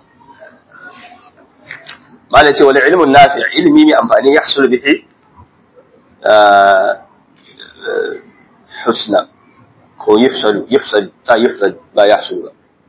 ما ce wani ilimin nafi ilimi mai amfani ya hasulu bihi husna ko yufsalu yufsal ta yufsal ba ya hasulu ba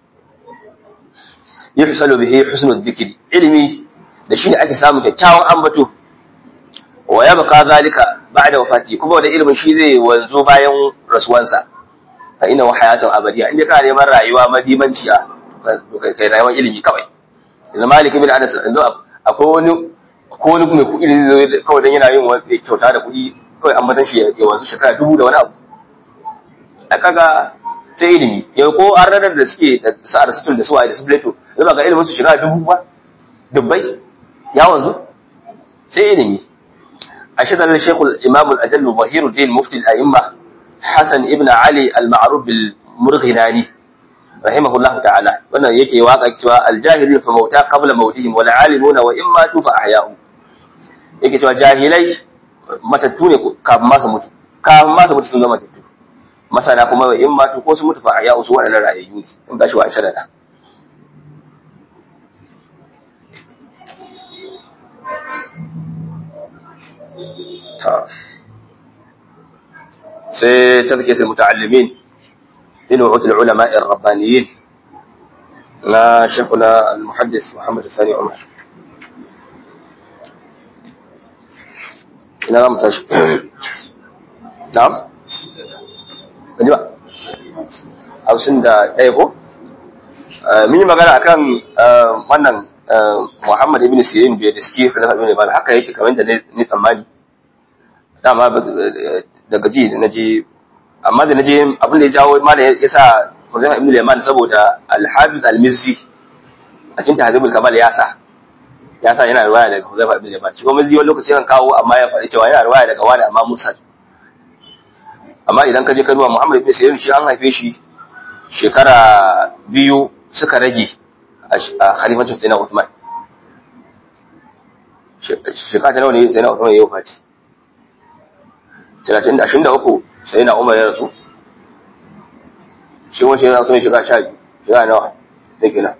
yufsalu bihi husnul dhikri ilimi da shine ake samu kyakkyawan ambato wa yabqa zalika ba'da wafati kuma da ilimin shi zai wanzo bayan rasuwansa fa inna hayatun abadiya inda ka neman rayuwa madimanci a kai rayuwar ilimi kawai yanzu malik ibn anas akwai wani ko wani mai kuɗi da zai kawai dan yana yin wani kyauta da kuɗi kawai an matan shi ya wanzu shekara dubu da wani abu a kaga sai ilimi yau ko an ranar da suke da sa'ar sutul da suwaye da su plato zai ga ilimin su shekara dubu ba dubbai ya wanzu sai ilimi a shekar da shekul imam al-ajallu zahiruddin mufti al-a'imma hasan ibn ali al-ma'ruf bil murghinani rahimahullahu ta'ala wannan yake waka cewa aljahilun fa mauta qabla mautihim wal alimuna wa in matu fa ahya'u yake cewa jahilai matattu ne kafin ma su mutu kafin ma su mutu sun zama matattu masana kuma wa in matu ko su mutu fa ahya'u su wadannan rayayyu ne in gashi wa shadada ta sai tazkiyatul muta'allimin لنوعية العلماء الربانيين لا شيخنا المحدث محمد الثاني عمر ina za mu tashi na'am ban ji ba hamsin da ɗaya ko mun yi magana akan wannan Muhammad ibn Sirin bai da suke Khalifa ibn Ibn haka yake kamar da ni tsammani dama daga ji da naje amma da naje abin da ya jawo mana ya sa Khalifa ibn Yaman saboda Al-Hafiz Al-Mizzi a cikin Tahdhibul Kamal ya sa ya sa yana riwaya daga Khalifa ibn Yaman shi kuma Mizzi wani lokaci kan kawo amma ya faɗi cewa yana riwaya daga wani amma Mursal amma idan ka je ka duba Muhammad ibn Sirin shi an haife shi shekara biyu suka rage a khalifancin Sayyidina Uthman shekara ta nawa ne Sayyidina Uthman ya yi wafati 23 Sayyidina Umar ya rasu shi wani Sayyidina Uthman shekara sha biyu shekara nawa da kenan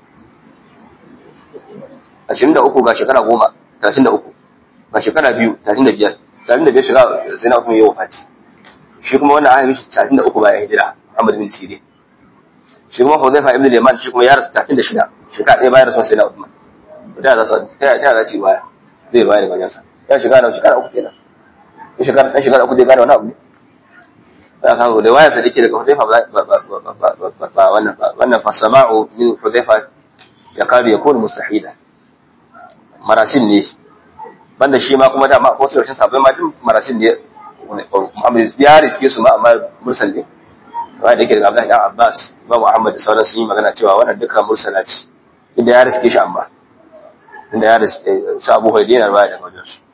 23 ga shekara goma 33 ga shekara biyu 35 35 shekara Sayyidina Uthman ya yi wafati shi kuma wannan ahimi 33 bayan hijira Muhammad bin Sirin shi kuma Hudhaifa ibn al-Yaman shi kuma ya rasu 36 shekara ɗaya bayan rasuwar Sayyidina Uthman ta da sa ta ta da ci baya zai bayar da sa ya shiga da shekara uku kenan ya shekara dan shekara uku zai gane wani abu ne da ka da waya sa dake daga Hudhaifa ba ba wannan wannan fa sama'u min Hudhaifa ya kadu ya kunu mustahila marasin ne banda shi ma kuma dama ko sai rashin sabai ma duk marasin ne Muhammad ya riske su ma amma mursal ne wanda yake daga Abdullahi dan Abbas Imam Ahmad da sauran sun yi magana cewa wannan dukkan mursala ce inda ya riske shi amma inda ya riske su Abu Hurairah yana baya daga wajen su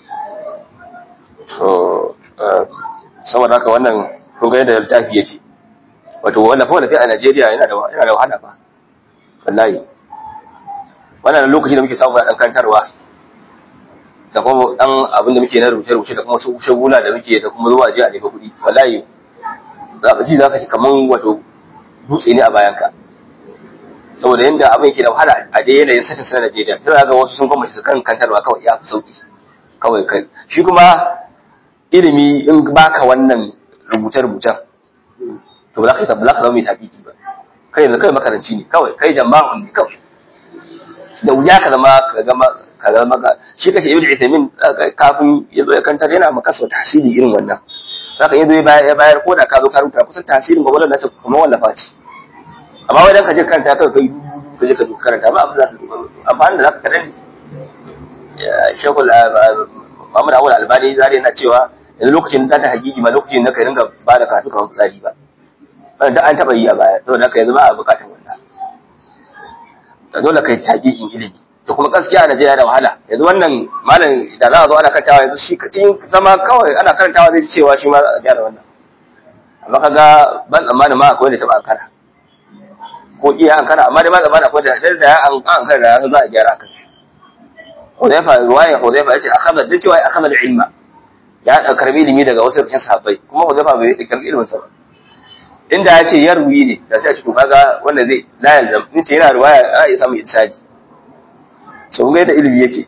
so saboda haka wannan kun ga yadda littafi yake wato wallafa wallafi a Najeriya yana da yana da wahala fa wallahi wannan lokaci da muke samu dan kantarwa da kuma dan abin da muke na rubuce-rubuce da kuma su shagula da muke da kuma zuwa je a nemi kuɗi wallahi za ka ji za ka ci kaman wato dutse ne a bayanka saboda yadda abin yake da wahala a dai yanayin satin sa Najeriya sai ga wasu sun gwamnati su kan kantarwa kawai ya fi sauki kawai kai shi kuma ilimi in baka wannan rubuce-rubucen to ba za ka yi ba za ka zama mai taƙiƙi ba kai yanzu kai makaranci ne kawai kai jama'un ne kawai da wuya ka zama ka zama ka zama ka shi kace ibnu Uthaymeen kafin ya zo ya kantar yana maka sau tasiri irin wannan zaka yi zo ya bayar ko da ka zo ka rubuta kusan tasirin gwagwalar nasa kamar wallafa ce amma wai dan ka je karanta kai kai ka je ka karanta ba abin da amfani da zaka kadan shekul Muhammad Awul Albani zari yana cewa yanzu lokacin da ta hakiki ma lokacin da ka ringa ba da karatu kamar fitsari ba da an taba yi a baya saboda haka yanzu ba a bukatar wannan dole kai hakikin ilimi to kuma gaskiya a Najeriya da wahala yanzu wannan malam da za a zo ana karantawa yanzu shi cikin zama kawai ana karantawa zai ci cewa shi ma a gyara wannan amma kaga ban tsammani ma akwai wanda taba ankara ko iya ankara amma dai ban tsammani akwai da da ya an ankara da za a gyara akan shi Hudayfa ruwaya Hudayfa yace akhadha da cewa akhadha ilma ya karbi ilimi daga wasu rikin sahabbai kuma Hudayfa bai karbi ilimin sa ba inda ya ce yarwi ne da sai a ce to kaga wanda zai la yalzam in ce yana ruwaya a iya samun insadi so kun ga yadda ilimi yake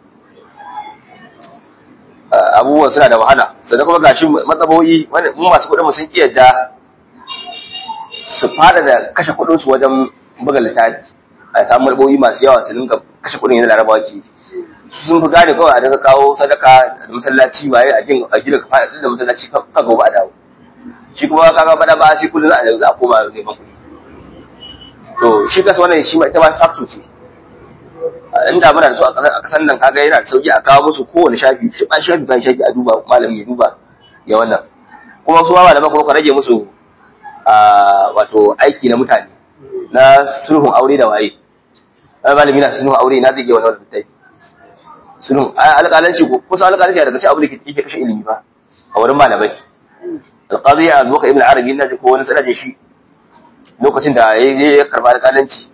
abubuwan suna da wahala sannan kuma gashi matsabo'i mu masu kuɗin mu sun ki yadda su fada da kashe kuɗin su wajen buga littafi a samu matsabo'i masu yawa su dinga kashe kuɗin yana larabawa ke sun fi gane kawai a daga kawo sadaka da masallaci waye a gina a gina kafa da masallaci ka gobe a dawo shi kuma kaga bada ba sai kullum za a za a koma neman kuɗi to shi kasa wannan shi ma ita ma factor ce inda muna da su a kasan nan kaga yana da sauki a kawo musu kowane shafi shi ba shafi ban shafi a duba malami ya duba ya wannan kuma su ma malaman kuma ka rage musu wato aiki na mutane na sulhun aure da waye malami na sulhun aure na zai iya wannan littafi sulhun alƙalanci kusa alƙalanci daga cikin abin da yake kashe ilimi ba a wurin malamai alƙazi a zuwa ibn arabi na ji ko wani sanadin shi lokacin da ya karba alƙalanci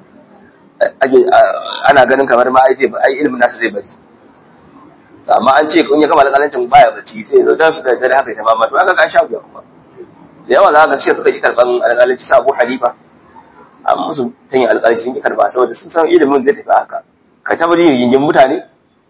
ana ganin kamar ma ai ai ilimin nasa zai bari amma an ce in ya gama alƙalancin baya bacci sai zo da dare haka ta mama to aka ga sha biya kuma da yawa za ka ce suka ki karban alƙalanci sa Abu Hanifa amma musu tanya alƙalanci sun ki karba saboda sun san ilimin zai tafi haka ka ta bari yin mutane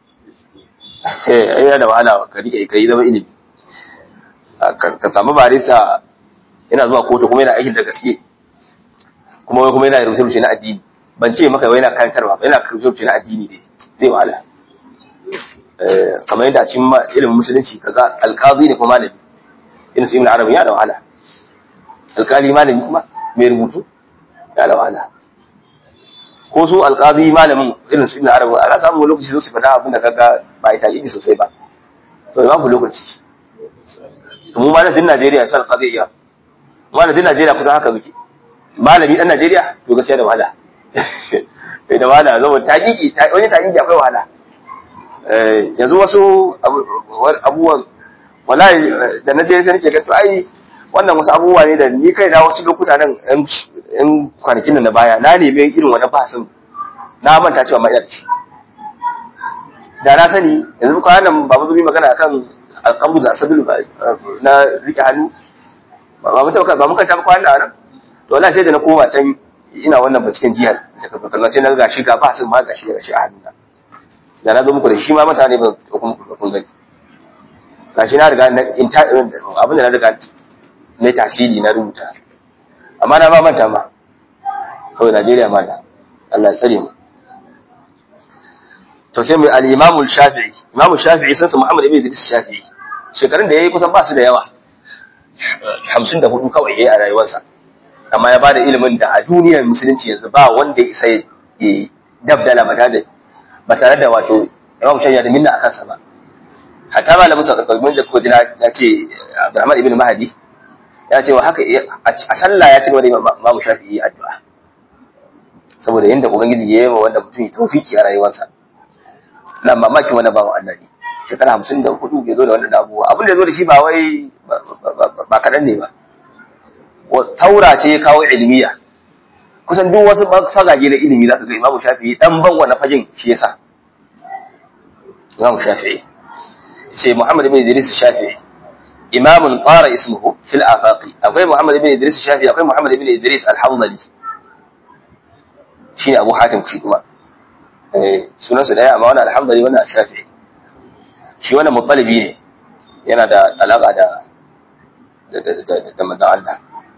eh yana da wahala ka rike kai zama ilimi ka samu barista yana zuwa kotu kuma yana aikin da gaske kuma kuma yana rubuce na addini ban ce maka yana karantarwa ba yana rubuce na addini dai zai wahala kamar yadda a cikin ilimin musulunci kaga alqazi ne kuma malami irin su ibn arabi ya da wahala alkali malami kuma mai rubutu ya da wahala ko su alƙazi malamin irin su ibn arabu ana samun lokaci su faɗa abin da kaga ba ita idi sosai ba so babu lokaci to mu malamin Najeriya sai alƙazi iya malamin Najeriya kusan haka muke malami dan Najeriya to gaskiya da wahala bai da wahala saboda taƙiƙi wani taƙiƙi akwai wahala eh yanzu wasu abubuwan wallahi da na je sai nake ga to ai wannan wasu abubuwa ne da ni kai na wasu lokuta nan yan kwanakin da na baya na neme irin wani bahasin na manta cewa mai yarci da na sani yanzu kwanan nan ba mu zubi magana akan alqabdu da asabilu na rike hannu ba mu tauka ba mun kanta kwanan nan to wallahi sai da na koma can ina wannan binciken jiya da kafa kallon sai na ga shi ga bahasin ma ga shi ga shi a hannuna da na zo muku da shi ma mutane ba kun gani gashi na riga abin da na riga na tasiri na rubuta amma na ba manta ma saboda Najeriya ma da Allah tsare mu to sai mai al-Imam al-Shafi'i Imam al-Shafi'i sai Muhammad ibn Idris Shafi'i shekarun da yayi kusan ba su da yawa 54 kawai yayi a rayuwarsa amma ya bada ilimin da a duniyar musulunci yanzu ba wanda ya isa ya dabdala ba tare da ba tare da wato Imam Shafi'i da minna akan sa ba hatta malamin sa kalmin da kuka ji na ce Abdurrahman ibn Mahdi ya ce wa haka a sallah ya ci gaba da Imam Shafi'i addu'a saboda yanda ubangiji ya yi wa wanda mutum ya tawfiki a rayuwarsa na mamakin wani bawan Allah ne shekara hamsin da hudu ya zo da wannan abubuwa abin da ya zo da shi ba wai ba kaɗan ne ba taura ce ya kawo ilmiya kusan duk wasu fagage na ilimi za ka ga Imam Shafi'i dan ban wannan fagen shi yasa Imam Shafi'i sai Muhammad ibn Idris Shafi'i imamun qara ismuhu fil afaqi akwai Muhammad ibn Idris Shafi'i akwai Muhammad ibn Idris al-Hanbali shine Abu Hatim shi kuma eh sunan su daya amma wannan al-Hanbali wannan Shafi'i shi wannan mutalibi ne yana da alaka da da da da manzon Allah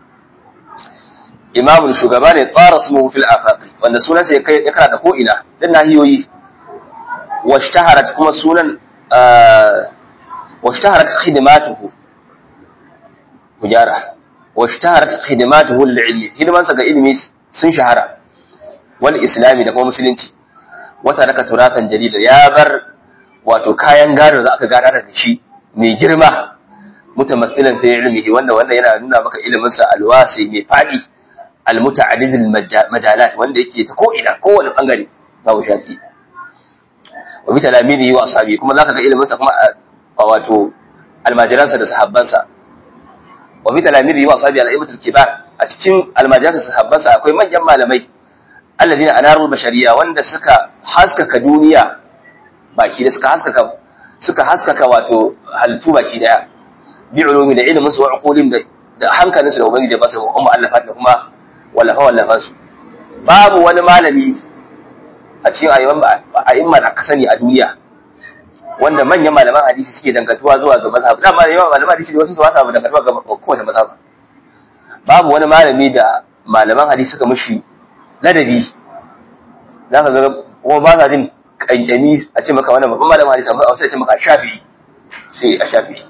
imamun shugaba ne qara ismuhu fil afaqi wanda sunan sa ya kai ya kana da ko ina dan nahiyoyi washtaharat kuma sunan واشتهرت خدماته وجاره واشتهرت خدماته للعلم خدمان سغا ilimi sun shahara wal islami da kuma musulunci wata raka turatan jarida ya bar wato kayan gado da aka gada da shi mai girma mutamathilan fi ilmihi wanda wanda yana nuna maka ilimin sa alwasi mai fadi almuta'addid majalat wanda yake ta ko ina kowane bangare babu shafi wa bi talamidihi wa ashabi kuma zaka ga ilimin sa kuma wato almajiransa da sahabbansa wa fi talamiri wa sahabi al-aibatul kibar a cikin almajiransa da sahabbansa akwai manyan malamai alladhina anarul bashariya wanda suka haskaka duniya baki da suka haskaka suka haskaka wato halittu baki daya bi ulumi da ilimin su wa uqulim da da hankalinsu da ubangiji ba su umma allafat da kuma wallafa wallafa su babu wani malami a cikin ayyukan da aka sani a duniya wanda manyan malaman hadisi suke dangantuwa zuwa ga mazhab dama yawan malaman hadisi wasu su wasa dangantuwa ga kowace mazhab babu wani malami da malaman hadisi suka mushi ladabi za ka ga kuma ba sa jin kankani a ce maka wannan babban malaman hadisi amma sai a ce maka shafi'i sai a shafi'i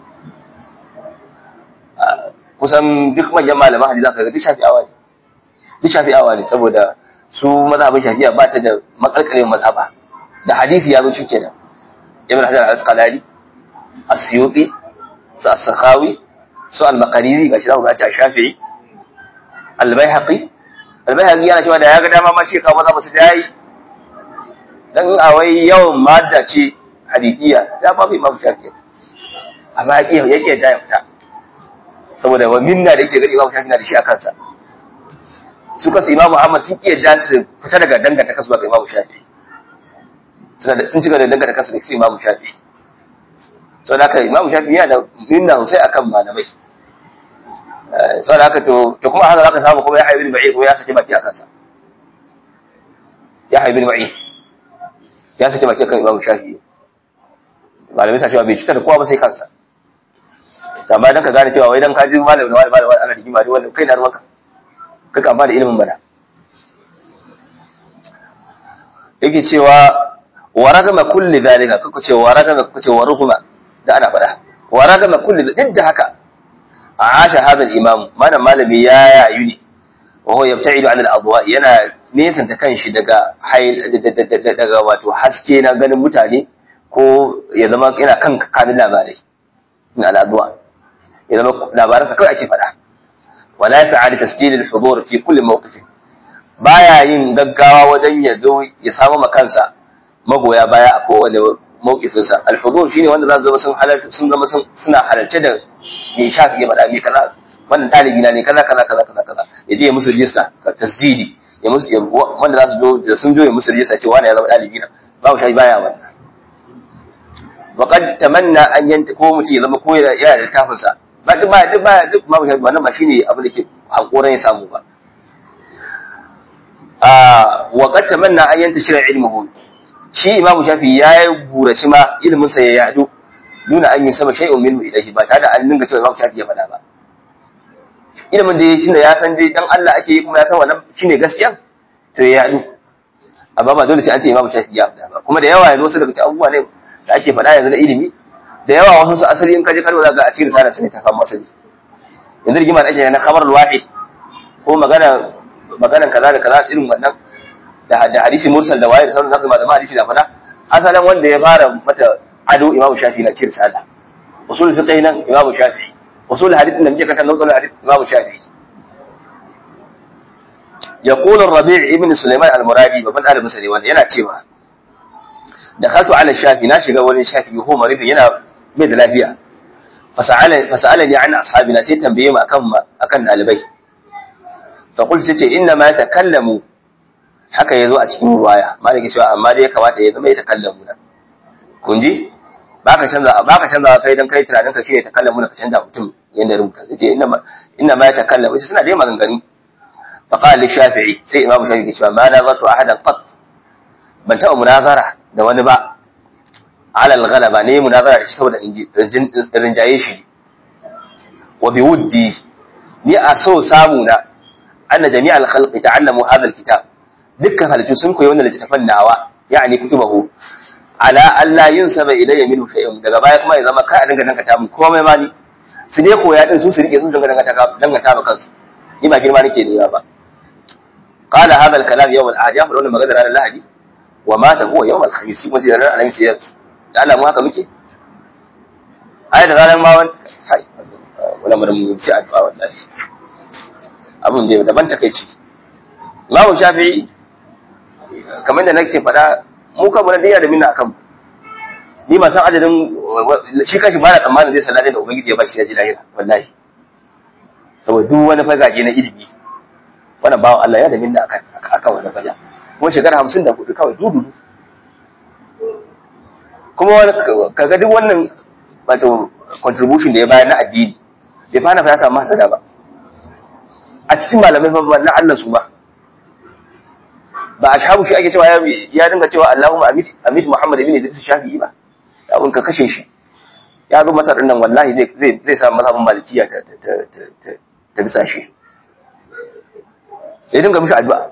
kusan duk manyan malaman hadisi za ka ga duk shafi'awa ne duk shafi'awa ne saboda su mazhabin shafi'a ba ta da makalkalin mazhaba da hadisi ya zo shi kenan ibn hajar al-asqalani as-suyuti su as-sakhawi su al-maqarizi gashi da ga shafi'i al-baihaqi al-baihaqi yana cewa da ya ga dama ma shi kawo maza musu dai dan a wai yawan madda ce hadithiya ya ba bai imam shafi'i amma yake yake da fita saboda wa minna da yake gari imam shafi'i na da shi a kansa su kasu imam muhammad sun iya da su fita daga danganta kasu ga imam shafi'i suna da sun ci da dangata kansu da su imamu shafi sau da haka imamu shafi yana da minna sosai akan malamai sau da haka to to kuma haka zaka samu kuma ya haibi ba'i kuma ya saki baki a kansa ya haibi ba'i ya saki baki akan imamu shafi malamai sa cewa bai cutar da kowa ba sai kansa amma dan ka gane cewa wai dan ka ji malamin wani malamin ana rigima dai wanda kai na ruwanka kai ka amfana da ilimin bana yake cewa wa ragama kulli zalika kuka ce wa ragama kuka ce wa ruguma da ana faɗa wa ragama kulli duk da haka عاش هذا الإمام ما أنا malami ya yayu ne وهو يبتعد عن الأضواء yana nesanta kanshi daga daga wato haske na ganin mutane ko ya zama yana kan kanin labarai na al'adwa ya zama labaransa kawai ake faɗa wala ya sa'adi tasjil al-hudur fi kulli mawqif baya yin gaggawa wajen ya zo ya samu makansa magoya baya a kowane mawqifin sa al-hudur shine wanda za su zama sun halarta sun zama suna halarce da me shafi ya faɗa me kaza wannan talibi na ne kaza kaza kaza kaza kaza ya je ya musu rijista tasjidi ya musu wanda za su zo da sun zo ya musu rijista cewa wani ya zama ɗalibi na babu shi baya wannan وقد تمنى an yanta ko mutum ya zama ko yana da littafin sa ba duk ba duk ba duk babu shi wannan ba shine abin da ke hankoran ya samu ba ah wa qad tamanna an yanta shira ilmuhu shi imam shafi ya yi buraci ma ilmin sa ya yadu nuna an yi sama shay'un minhu ilahi ba tare da an dinga cewa imam shafi ya faɗa ba ilimin da ya shi ya san dai dan Allah ake yi kuma ya san wannan shine gaskiya to ya yadu amma ba dole sai an ce imam shafi ya faɗa ba kuma da yawa yanzu wasu daga cikin abubuwa ne da ake faɗa yanzu na ilimi da yawa wasu su asali in kaje kalma za ga a cikin risala sai ta kama asali yanzu rigima da ake na khabar wahid ko magana maganan kaza da kaza irin wannan da da hadisi mursal da waye da sauran zaka malama hadisi da faɗa asalin wanda ya fara mata ado imamu shafi na cikin risala usul fiqh nan imamu shafi usul hadith da muke kanta nau'ul hadith imamu shafi يقول الربيع ابن سليمان المرادي بابن آل مسلي وانا yana cewa دخلت على الشافي ناشي قول الشافي وهو مريض ينا بيد لافيا فسأل فسألني عن أصحابنا سي تنبيه أكم أكن ألبي فقلت سيتي إنما يتكلموا haka yazo a cikin ruwaya malaki cewa amma dai ya kamata ya zama ya takallamu na kun ji baka canza baka canza kai dan kai tunanin ka shine takallamu na ka canza mutum yanda rubuta yace inna ma inna ma yatakallamu suna dai maganganu fa qala li shafi'i sai imamu shafi'i cewa ma nazartu ahadan qat ban taɓa munazara da wani ba alal ghalaba ne munazara da shi saboda rinjaye shi wa bi wuddi ni a so samu na anna jami'al khalqi ta'allamu hadha alkitab dukkan halittu sun koyi wannan littafin nawa yani kutubahu ala alla yunsaba ilayya minhu shay'un daga baya kuma ya zama ka a dinga dangata mun komai ma ni su ne koya din su su rike sun dinga dangata dangata ba kansu ni ba girma nake ne ba qala hadha alkalam yawm al-ahad ya faɗa wannan magana ranar lahadi wa mata huwa yawm al-khamis kuma sai ranar alhamis ya da Allah mu haka muke ai da ranar ma wani kai wala mu mu ci addu'a wallahi abun da daban takeici Imam Shafi'i kamar da nake faɗa mu kan mun da minna akan ni ba san adadin shi kashi ba na tsammanin zai sanar da ubangiji ya bashi ya ji lahira wallahi saboda duk wani fagage na ilimi wannan bawan Allah ya da minna akan akan wannan faga kuma shekara hamsin da hudu kawai dudu kuma kaga duk wannan wato contribution da ya bayar na addini bai fana fa ya samu hasada ba a cikin malamai fa na Allah su ba ba a shabu shi ake cewa ya dinga cewa Allahumma amit amit Muhammad ibn Idris Shafi'i ba ya ka kashe shi ya zo masar nan wallahi zai zai zai samu mazhabin malikiya ta ta ta ta ta bisa shi ya dinga mishi addu'a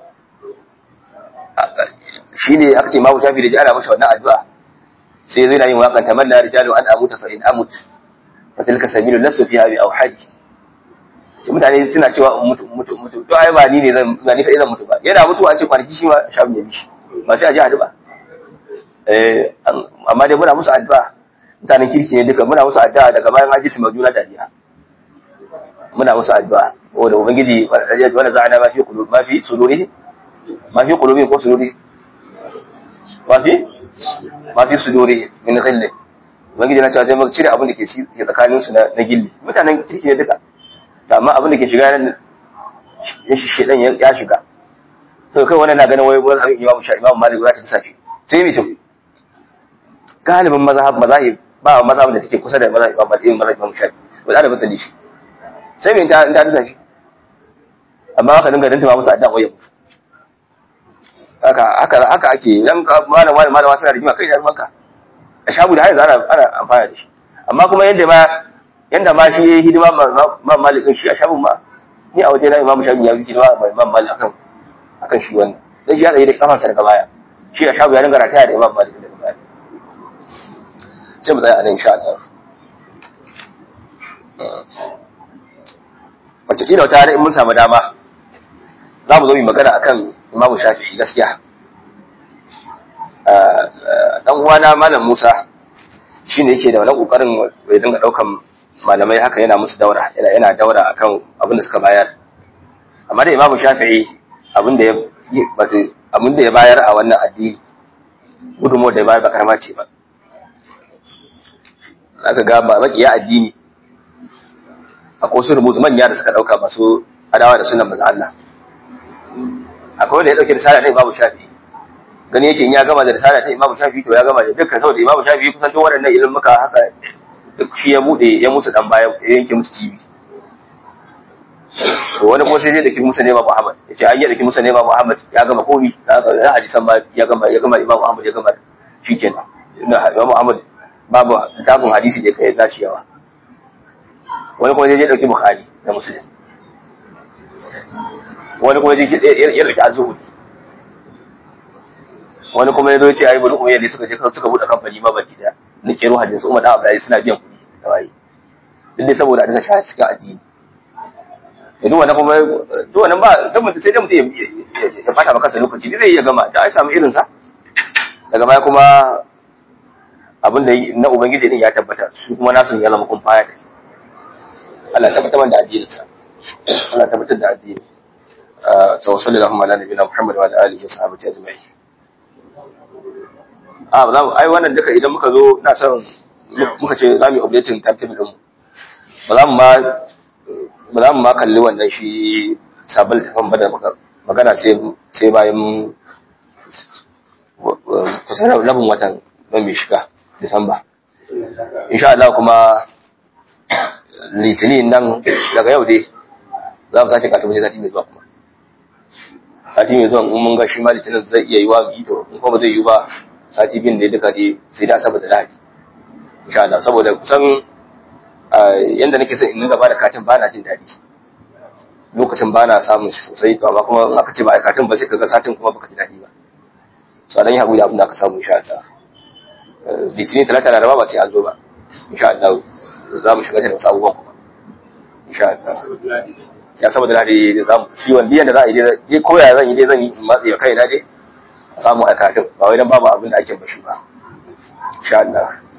shi ne aka ce ma shafi da ji ana masa wannan addu'a sai zai na yin waƙan tamanna rijalu an amuta fa in amut fa tilka sabilu lasu fiha bi awhadi sai mutane suna cewa in mutu mutu mutu to ai ba ni ne zan ba ni fa zan mutu ba yana mutuwa an ce kwanaki shi ma shafi ne bishi ba sai a ji addu'a eh amma dai muna musu addu'a mutanen kirki ne duka muna musu addu'a daga bayan haji su majuna dariya muna musu addu'a wanda ubangiji wanda za'ana ma fi qulub ma fi sudurihim ma fi qulubihim ko sudurihim ma fi ma fi sudurihim min ghilli ubangiji na cewa sai muka cire abin da ke shi ke tsakanin su na na gilli mutanen kirki ne duka to amma abin da ke shiga nan ya shi shedan ya shiga to kai wannan na ganin wai wani abin imamu sha imamu malik za ta tsa shi sai mutum galibin mazhab mazahib ba mazhabin da take kusa da mazhab imamu malik mazhab imamu shafi ba da matsali shi sai mai ta ta tsa shi amma haka dinga danta ba musu addu'a wayan haka haka haka ake dan malam malam malama suna rigima kai da ruwanka a shabu da haiza ana ana amfana da shi amma kuma yanda ma yanda ma shi yayi hidima ma malikin shi a shabun ma ni a waje na imamu shafi ya fi hidima ma imam malik akan akan shi wannan dan shi ya tsaye da kafansa daga baya shi a shabu ya dinga rataya da imam malik daga baya sai mu tsaya a nan insha Allah wataƙila wata rana in mun samu dama za mu zo mu magana akan imamu shafi'i gaskiya dan uwana malam musa shine yake da wannan kokarin bai dinga daukan malamai haka yana musu daura yana yana daura akan abin da suka bayar amma da imamu shafi'i abin da ya abin da ya bayar a wannan addini gudunmuwar da ya bayar ba karama ce ba aka ga ba makiya addini akwai wasu rubutu manya da suka dauka masu adawa da sunan manzo Allah akwai wanda ya dauke risala ta Imam Shafi'i gani yake in ya gama da risala ta Imam Shafi'i to ya gama da dukkan saboda Imam Shafi'i kusan duk waɗannan ilimin muka haka duk shi ya bude ya musu dan baya ya yanke musu cibi to wani kuma sai zai daki musa ne Imam Muhammad yace an yi daki musa ne Imam Muhammad ya gama komi da hadisan ma ya gama ya gama Imam Muhammad ya gama shikenan Imam Muhammad babu tabun hadisi da kai nashi yawa wani kuma zai dauki bukhari da muslim wani kuma zai ya dauki azhud wani kuma yazo ce ai bulu kuma yadda suka je suka bude kamfani ma baki da na kero hadisi Umar da Abdullahi suna biyan kuɗi da waye duk dai saboda hadisi shi suka addini duk wannan kuma duk wannan ba duk mutum sai dai mutum ya fata maka lokaci dai zai iya gama da ai samu irin sa daga baya kuma abin da na ubangiji din ya tabbata su kuma nasu ya zama kun faya da Allah tabbatar da addininsa Allah tabbatar da addini tawassul lahum ala nabiyina Muhammad wa ala alihi wa sahbihi ajma'in ah ba ai wannan duka idan muka zo na son muka ce za mu yi updating timetable din ba za mu ma ba za mu ma kalli wannan shi sabon tafan ba da magana sai sai bayan kusan rabin watan don mai shiga Disamba. Insha Allah kuma litinin nan daga yau dai za mu sake katu sai sati mai zuwa kuma. Sati mai zuwa in mun ga shi ma litinin zai iya yi wa mu yi to in kuma zai yi ba sati biyun da duka dai sai da saboda lahadi. Insha Allah saboda kusan yanda nake son in dinga ba da katin ba na jin daɗi. Lokacin ba na samun shi sosai to amma kuma in aka ce ba a katin ba sai ka ga satin kuma baka ji daɗi ba. So dan yi haƙuri da abin da aka samu insha Allah. litinin talata da raba ba sai an zo ba insha Allah za mu shiga da wasu abubuwan kuma insha Allah ya saboda ladi za mu shi wanda yanda za a yi dai ko ya zan yi dai zan yi matsi ya kai na dai a samu aikatun ba wai dan babu abin da ake bashi ba insha Allah